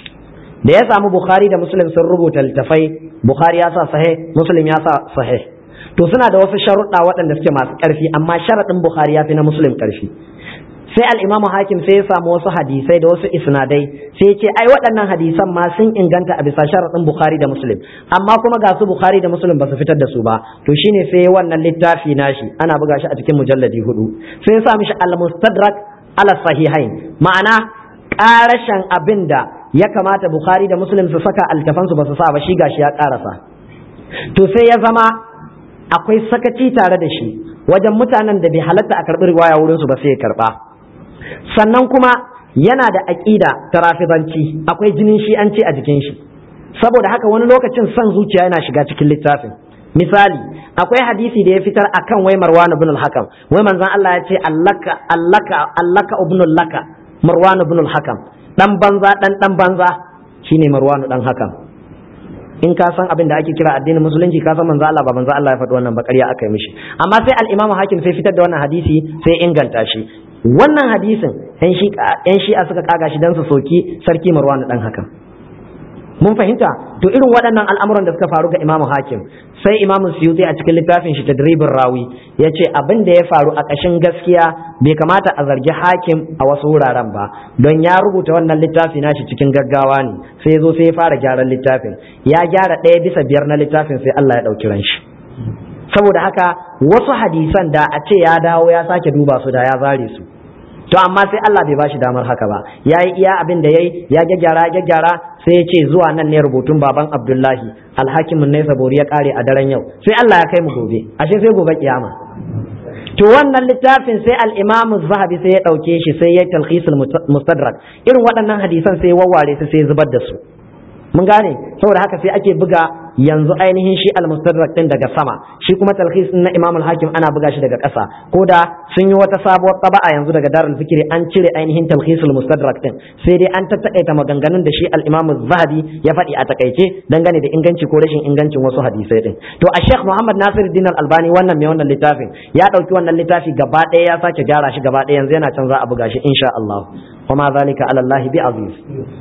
da ya samu bukhari da muslim sun rubuta littafai bukhari ya sa sahih muslim ya sa sahih to suna da wasu sharuɗa waɗanda suke masu ƙarfi amma sharaɗin bukhari ya fi na muslim ƙarfi sai al-imamu hakim sai ya samu wasu hadisai da wasu isnadai sai ya ce ai waɗannan hadisan ma sun inganta a bisa sharaɗin bukhari da muslim amma kuma ga su bukhari da muslim ba su fitar da su ba to shine sai wannan littafi nashi ana buga shi a cikin mujalladi hudu sai ya sa mishi al-mustadrak ala sahihain ma'ana ƙarashen abin da ya kamata bukhari da muslim su saka altafansu ba su sa ba shi gashi ya ƙarasa to sai ya zama akwai sakaci tare da shi wajen mutanen da bai halatta a karɓi riwaya wurinsu ba sai ya karɓa sannan kuma yana da aƙida ta rafidanci akwai jinin shi'anci a jikin shi saboda haka wani lokacin son zuciya yana shiga cikin littafin misali akwai hadisi da ya fitar akan wai marwan ibn al-hakam wai manzon Allah ya ce allaka allaka allaka ibn laka marwan ibn al-hakam dan banza dan dan banza shine marwan dan hakam in ka san abin da ake kira addinin musulunci ka san manzo Allah ba manzo Allah ya faɗi wannan ba ƙarya aka yi mishi amma sai al-imamu hakim sai fitar da wannan hadisi sai inganta shi wannan hadisin yan shi yan shi'a suka kaga shi dan su soki sarki marwan dan hakan mun fahimta to irin waɗannan al'amuran da suka faru ga imamu hakim sai imamu suyuti a cikin littafin shi tadribin rawi ya ce abin da ya faru a ƙashin gaskiya bai kamata a zargi hakim a wasu wuraren ba don ya rubuta wannan littafi nashi cikin gaggawa ne sai zo sai ya fara gyaran littafin ya gyara ɗaya bisa biyar na littafin sai Allah ya ɗauki ran shi saboda haka wasu hadisan da a ce ya dawo ya sake duba su da ya zare su to amma sai Allah bai bashi damar haka ba yayi iya abin da yayi ya gyaggyara gyaggyara sai ya ce zuwa nan ne rubutun baban Abdullahi alhakimin ne sabori ya kare a daren yau sai Allah ya kai mu gobe ashe sai gobe kiyama to wannan littafin sai al-Imam zahabi sai ya dauke shi sai ya talkhisul mustadrak irin waɗannan hadisan sai wawware su sai zubar da su mun gane saboda haka sai ake buga yanzu ainihin shi al-mustadrak din daga sama shi kuma talkhis na Imam al-Hakim ana buga shi daga ƙasa ko da sun yi wata sabuwar taba'a yanzu daga Darul Fikri an cire ainihin talkhisul mustadrak din sai dai an tattaƙaita maganganun da shi al-Imam zahabi ya faɗi a takaice dangane da inganci ko rashin ingancin wasu hadisai din to a Sheikh Muhammad Nasiruddin al-Albani wannan mai wannan littafin ya ɗauki wannan littafi gaba ɗaya ya sake gyara shi gaba ɗaya yanzu yana can za a buga shi insha Allah wa ma zalika ala Allah bi aziz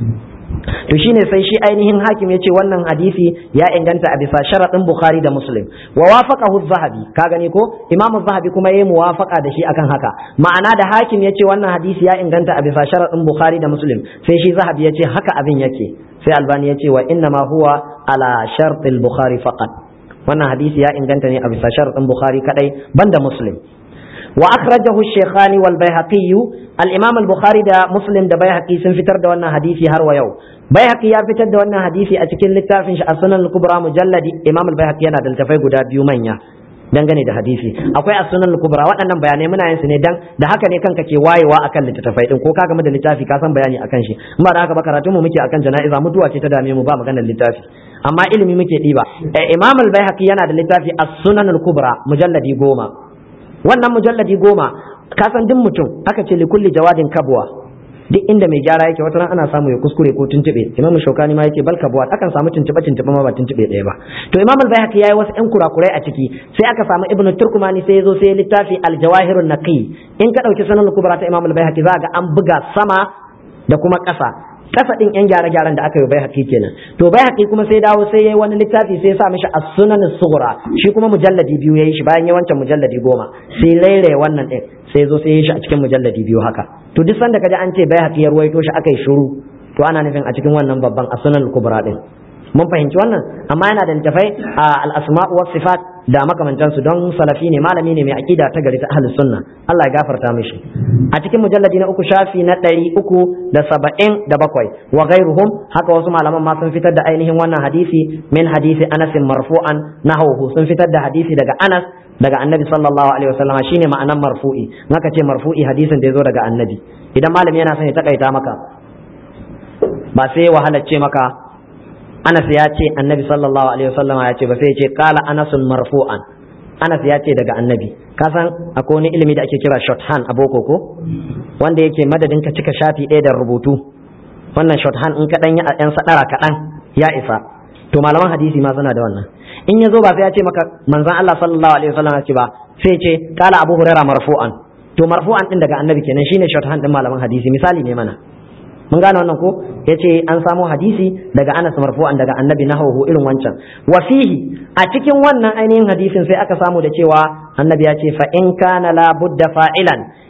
to shine sai shi ainihin hakim ya ce wannan hadisi ya inganta a bisa sharaɗin bukhari da muslim wa wafaqahu zahabi ka gani ko imamu zahabi kuma yayi muwafaqa da shi akan haka ma'ana da hakim ya ce wannan hadisi ya inganta a bisa sharaɗin bukhari da muslim sai shi zahabi ya ce haka abin yake sai albani ya ce wa inna ma huwa ala shartil bukhari faqat wannan hadisi ya inganta ne a bisa sharaɗin bukhari kadai banda muslim وأخرجه الشيخان والبيهقي الإمام البخاري دا مسلم دا بيهقي سن فتر دا وانا حديثي هر ويو بيهقي يا فتر دا وانا حديثي أتكين لتافن السنن الكبرى مجلد إمام البيهقي أنا دلتفاي قدا بيو منيا dangane da hadisi akwai as-sunan al-kubra waɗannan bayanai muna yin su ne dan da haka ne kanka ke wayewa akan littattafai din ko ka gama da littafi ka san bayani akan shi in ba da haka ba karatun mu muke akan jana'iza mutuwa ce ta dame mu ba maganar littafi amma ilimi muke diba imam al-baihaqi yana da littafi as-sunan al-kubra mujalladi goma wannan mujalladi goma ka san duk mutum aka ce likulli jawadin kabwa duk inda mai gyara yake wata ana samu ya kuskure ko tuntube imamu shaukani ma yake bal kabwa akan samu tuntube tuntube ma ba tuntube ɗaya ba to imam al-bayhaqi yayi wasu ɗan kurakurai a ciki sai aka samu ibnu turkumani sai yazo sai littafi al-jawahirun naqi in ka dauki sanan kubra ta imam al-bayhaqi za ga an buga sama da kuma ƙasa kasa din yan gyare gyaran da aka yi bai haƙi kenan to bai haƙi kuma sai dawo sai yayi wani littafi sai ya sa mishi as-sunan sughra shi kuma mujalladi biyu yayi shi bayan ya wancan mujalladi goma sai laire wannan din sai zo sai ya shi a cikin mujalladi biyu haka to duk sanda kaji an ce bai haƙi ya ruwaito shi aka yi shiru to ana nufin a cikin wannan babban as-sunan kubra din mun fahimci wannan amma yana da littafai a al-asma'u was sifat da makamantansu don salafi ne malami ne mai akida ta gari ta ahlus sunna Allah ya gafarta mishi a cikin mujalladi na uku shafi na ɗari uku da saba'in da bakwai wa ghairuhum haka wasu malaman ma sun fitar da ainihin wannan hadisi min hadisi Anas marfu'an nahawhu sun fitar da hadisi daga Anas daga annabi sallallahu alaihi wasallam shine ma'anan marfu'i naka ce marfu'i hadisin da ya zo daga annabi idan malami yana son ya takaita maka ba sai wahalar ce maka Anas ya ce annabi sallallahu alaihi wasallam ya ce ba sai ya ce qala anasun marfu'an Anas ya ce daga annabi ka san akwai wani ilimi da ake kira shorthand a boko ko wanda yake madadin ka cika shafi ɗaya da rubutu wannan shorthand in kaɗan ya ɗan sadara kaɗan ya isa to malaman hadisi ma suna da wannan in ya zo ba sai ya ce maka manzon Allah sallallahu alaihi wasallam ya ce ba sai ya ce qala abu hurairah marfu'an to marfu'an din daga annabi kenan shine shorthand din malaman hadisi misali ne mana mun gane wannan ko yace an samo hadisi daga Anas marfu'an daga Annabi nahawu irin wancan wa fihi a cikin wannan ainihin hadisin sai aka samu da cewa Annabi ya ce fa in kana la budda fa'ilan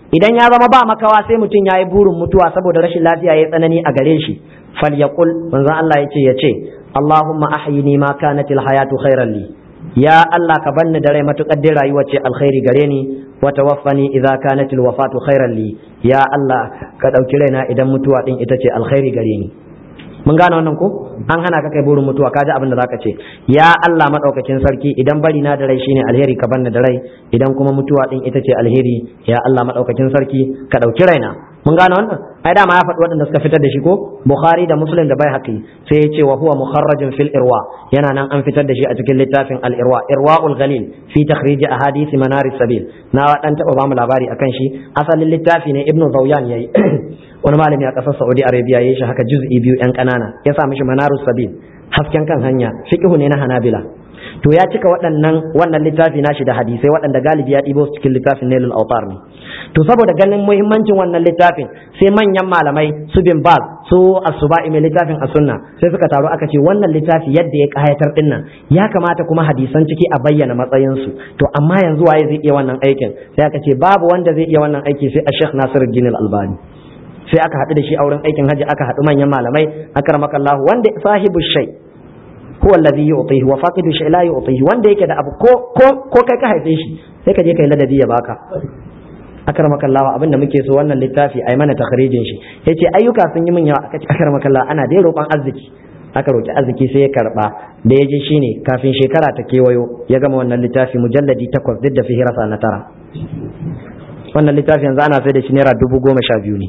idan ya zama ba makawa sai mutum ya yi burin mutuwa saboda rashin lafiya ya tsanani a gare shi falyaqul manzon Allah yace yace Allahumma ahyini ma kanatil hayatu khairan li ya Allah ka banni da rai matukar dai rayuwa ce alkhairi gare ni wa tawaffani idza kanatil wafatu khairan li ya Allah ka dauki raina idan mutuwa din ita ce alkhairi gare ni mun gane wannan ko an hana ka kai burin mutuwa ka ji abin da zaka ce ya Allah madaukakin sarki idan bari na da rai shine alheri ka banni da rai idan kuma mutuwa din ita ce alheri ya Allah madaukakin sarki ka dauki raina mun gane wannan ai dama ya faɗi waɗanda suka fitar da shi ko bukhari da muslim da bai haƙi sai ya ce wa huwa mukharrajin fil irwa yana nan an fitar da shi a cikin littafin al irwa irwaul ghalil fi takhrij ahadith manaris sabil na dan taba ba mu labari akan shi asalin littafi ne ibnu zawyan yayi wani malami a ƙasar saudi arabia yayi shi haka juz'i biyu yan ƙanana ya sa mishi manarus sabil hasken kan hanya fiqhu ne na hanabila to ya cika waɗannan wannan littafi nashi da hadisai waɗanda galibi ya ɗibo su cikin littafin nailul autar ne to saboda ganin muhimmancin wannan littafin sai manyan malamai su bin baz su asuba'i mai littafin a sunna sai suka taru aka ce wannan littafi yadda ya kayatar din nan ya kamata kuma hadisan ciki a bayyana matsayinsu to amma yanzu waye zai iya wannan aikin sai aka ce babu wanda zai iya wannan aiki sai a Sheikh Nasiruddin Al-Albani sai aka haɗu da shi a wurin aikin haji aka haɗu manyan malamai akramakallahu wanda sahibu shay huwa alladhi yu'tihi wa faqidu shay la yu'tihi wanda yake da abu ko ko ko kai ka haife shi sai ka je kai ladabi ya baka akramakallahu abinda muke so wannan littafi ai mana takhrijin shi yace ayyuka sun yi min yawa aka ce akramakallahu ana dai roƙon arziki aka roki arziki sai ya karba da ya je shine kafin shekara ta kewayo ya gama wannan littafi mujalladi takwas duk da fihirasa na tara wannan littafi yanzu ana sai da shi naira dubu goma sha biyu ne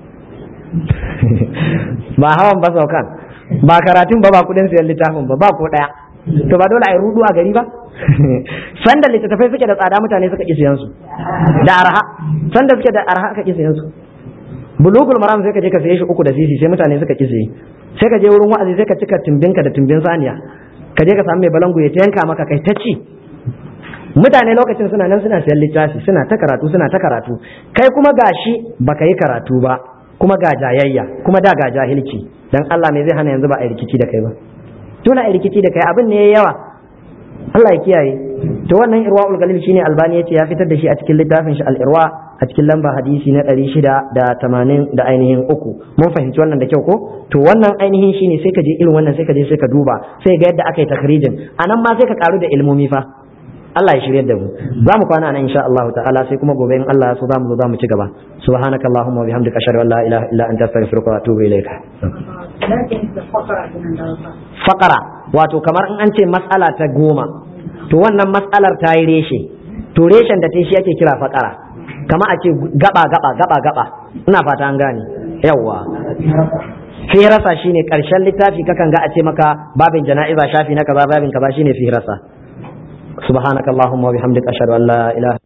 ba hawan ba saukan ba karatun ba ba kudin sayan littafin ba ba ko daya to ba dole a yi rudu a gari ba sanda littattafai suke da tsada mutane suka ƙi siyan su da arha sanda suke da arha aka ƙi siyan su bulugul maram sai ka je ka saye shi uku da sisi sai mutane suka ƙi siye sai ka je wurin wa'azi sai ka cika timbinka da timbin saniya ka je ka samu mai balangu ya yanka maka kai ta ci mutane lokacin suna nan suna siyan littafi suna ta karatu suna ta karatu kai kuma gashi baka yi karatu ba kuma ga jayayya kuma da ga jahilci dan Allah ne zai hana yanzu ba a rikici da kai ba dole a rikici da kai abin ne yawa Allah ya kiyaye to wannan irwaul galib shine albani yace ya fitar da shi a cikin littafin shi al-irwa a cikin lamba hadisi na 680 da ainihin uku mun fahimci wannan da kyau ko to wannan ainihin shine sai ka je irin wannan sai ka je sai ka duba sai ga yadda aka yi takrijin anan ma sai ka karu da ilmomi fa Allah ya shirye da mu za mu kwana nan insha Allah ta'ala sai kuma gobe in Allah ya so za mu zo za mu ci gaba subhanakallahumma wa bihamdika ashhadu an la ilaha illa anta astaghfiruka wa atubu ilayka fakara wato kamar in an ce matsala ta goma to wannan matsalar ta yi reshe to reshen da ta shi ake kira fakara kama a ce gaba gaba gaba gaba ina fata an gane yawwa firasa shine karshen littafi kakan ga a ce maka babin jana'iza shafi na kaza babin kaza shine firasa subhanakallahumma wa bihamdika ashhadu an la ilaha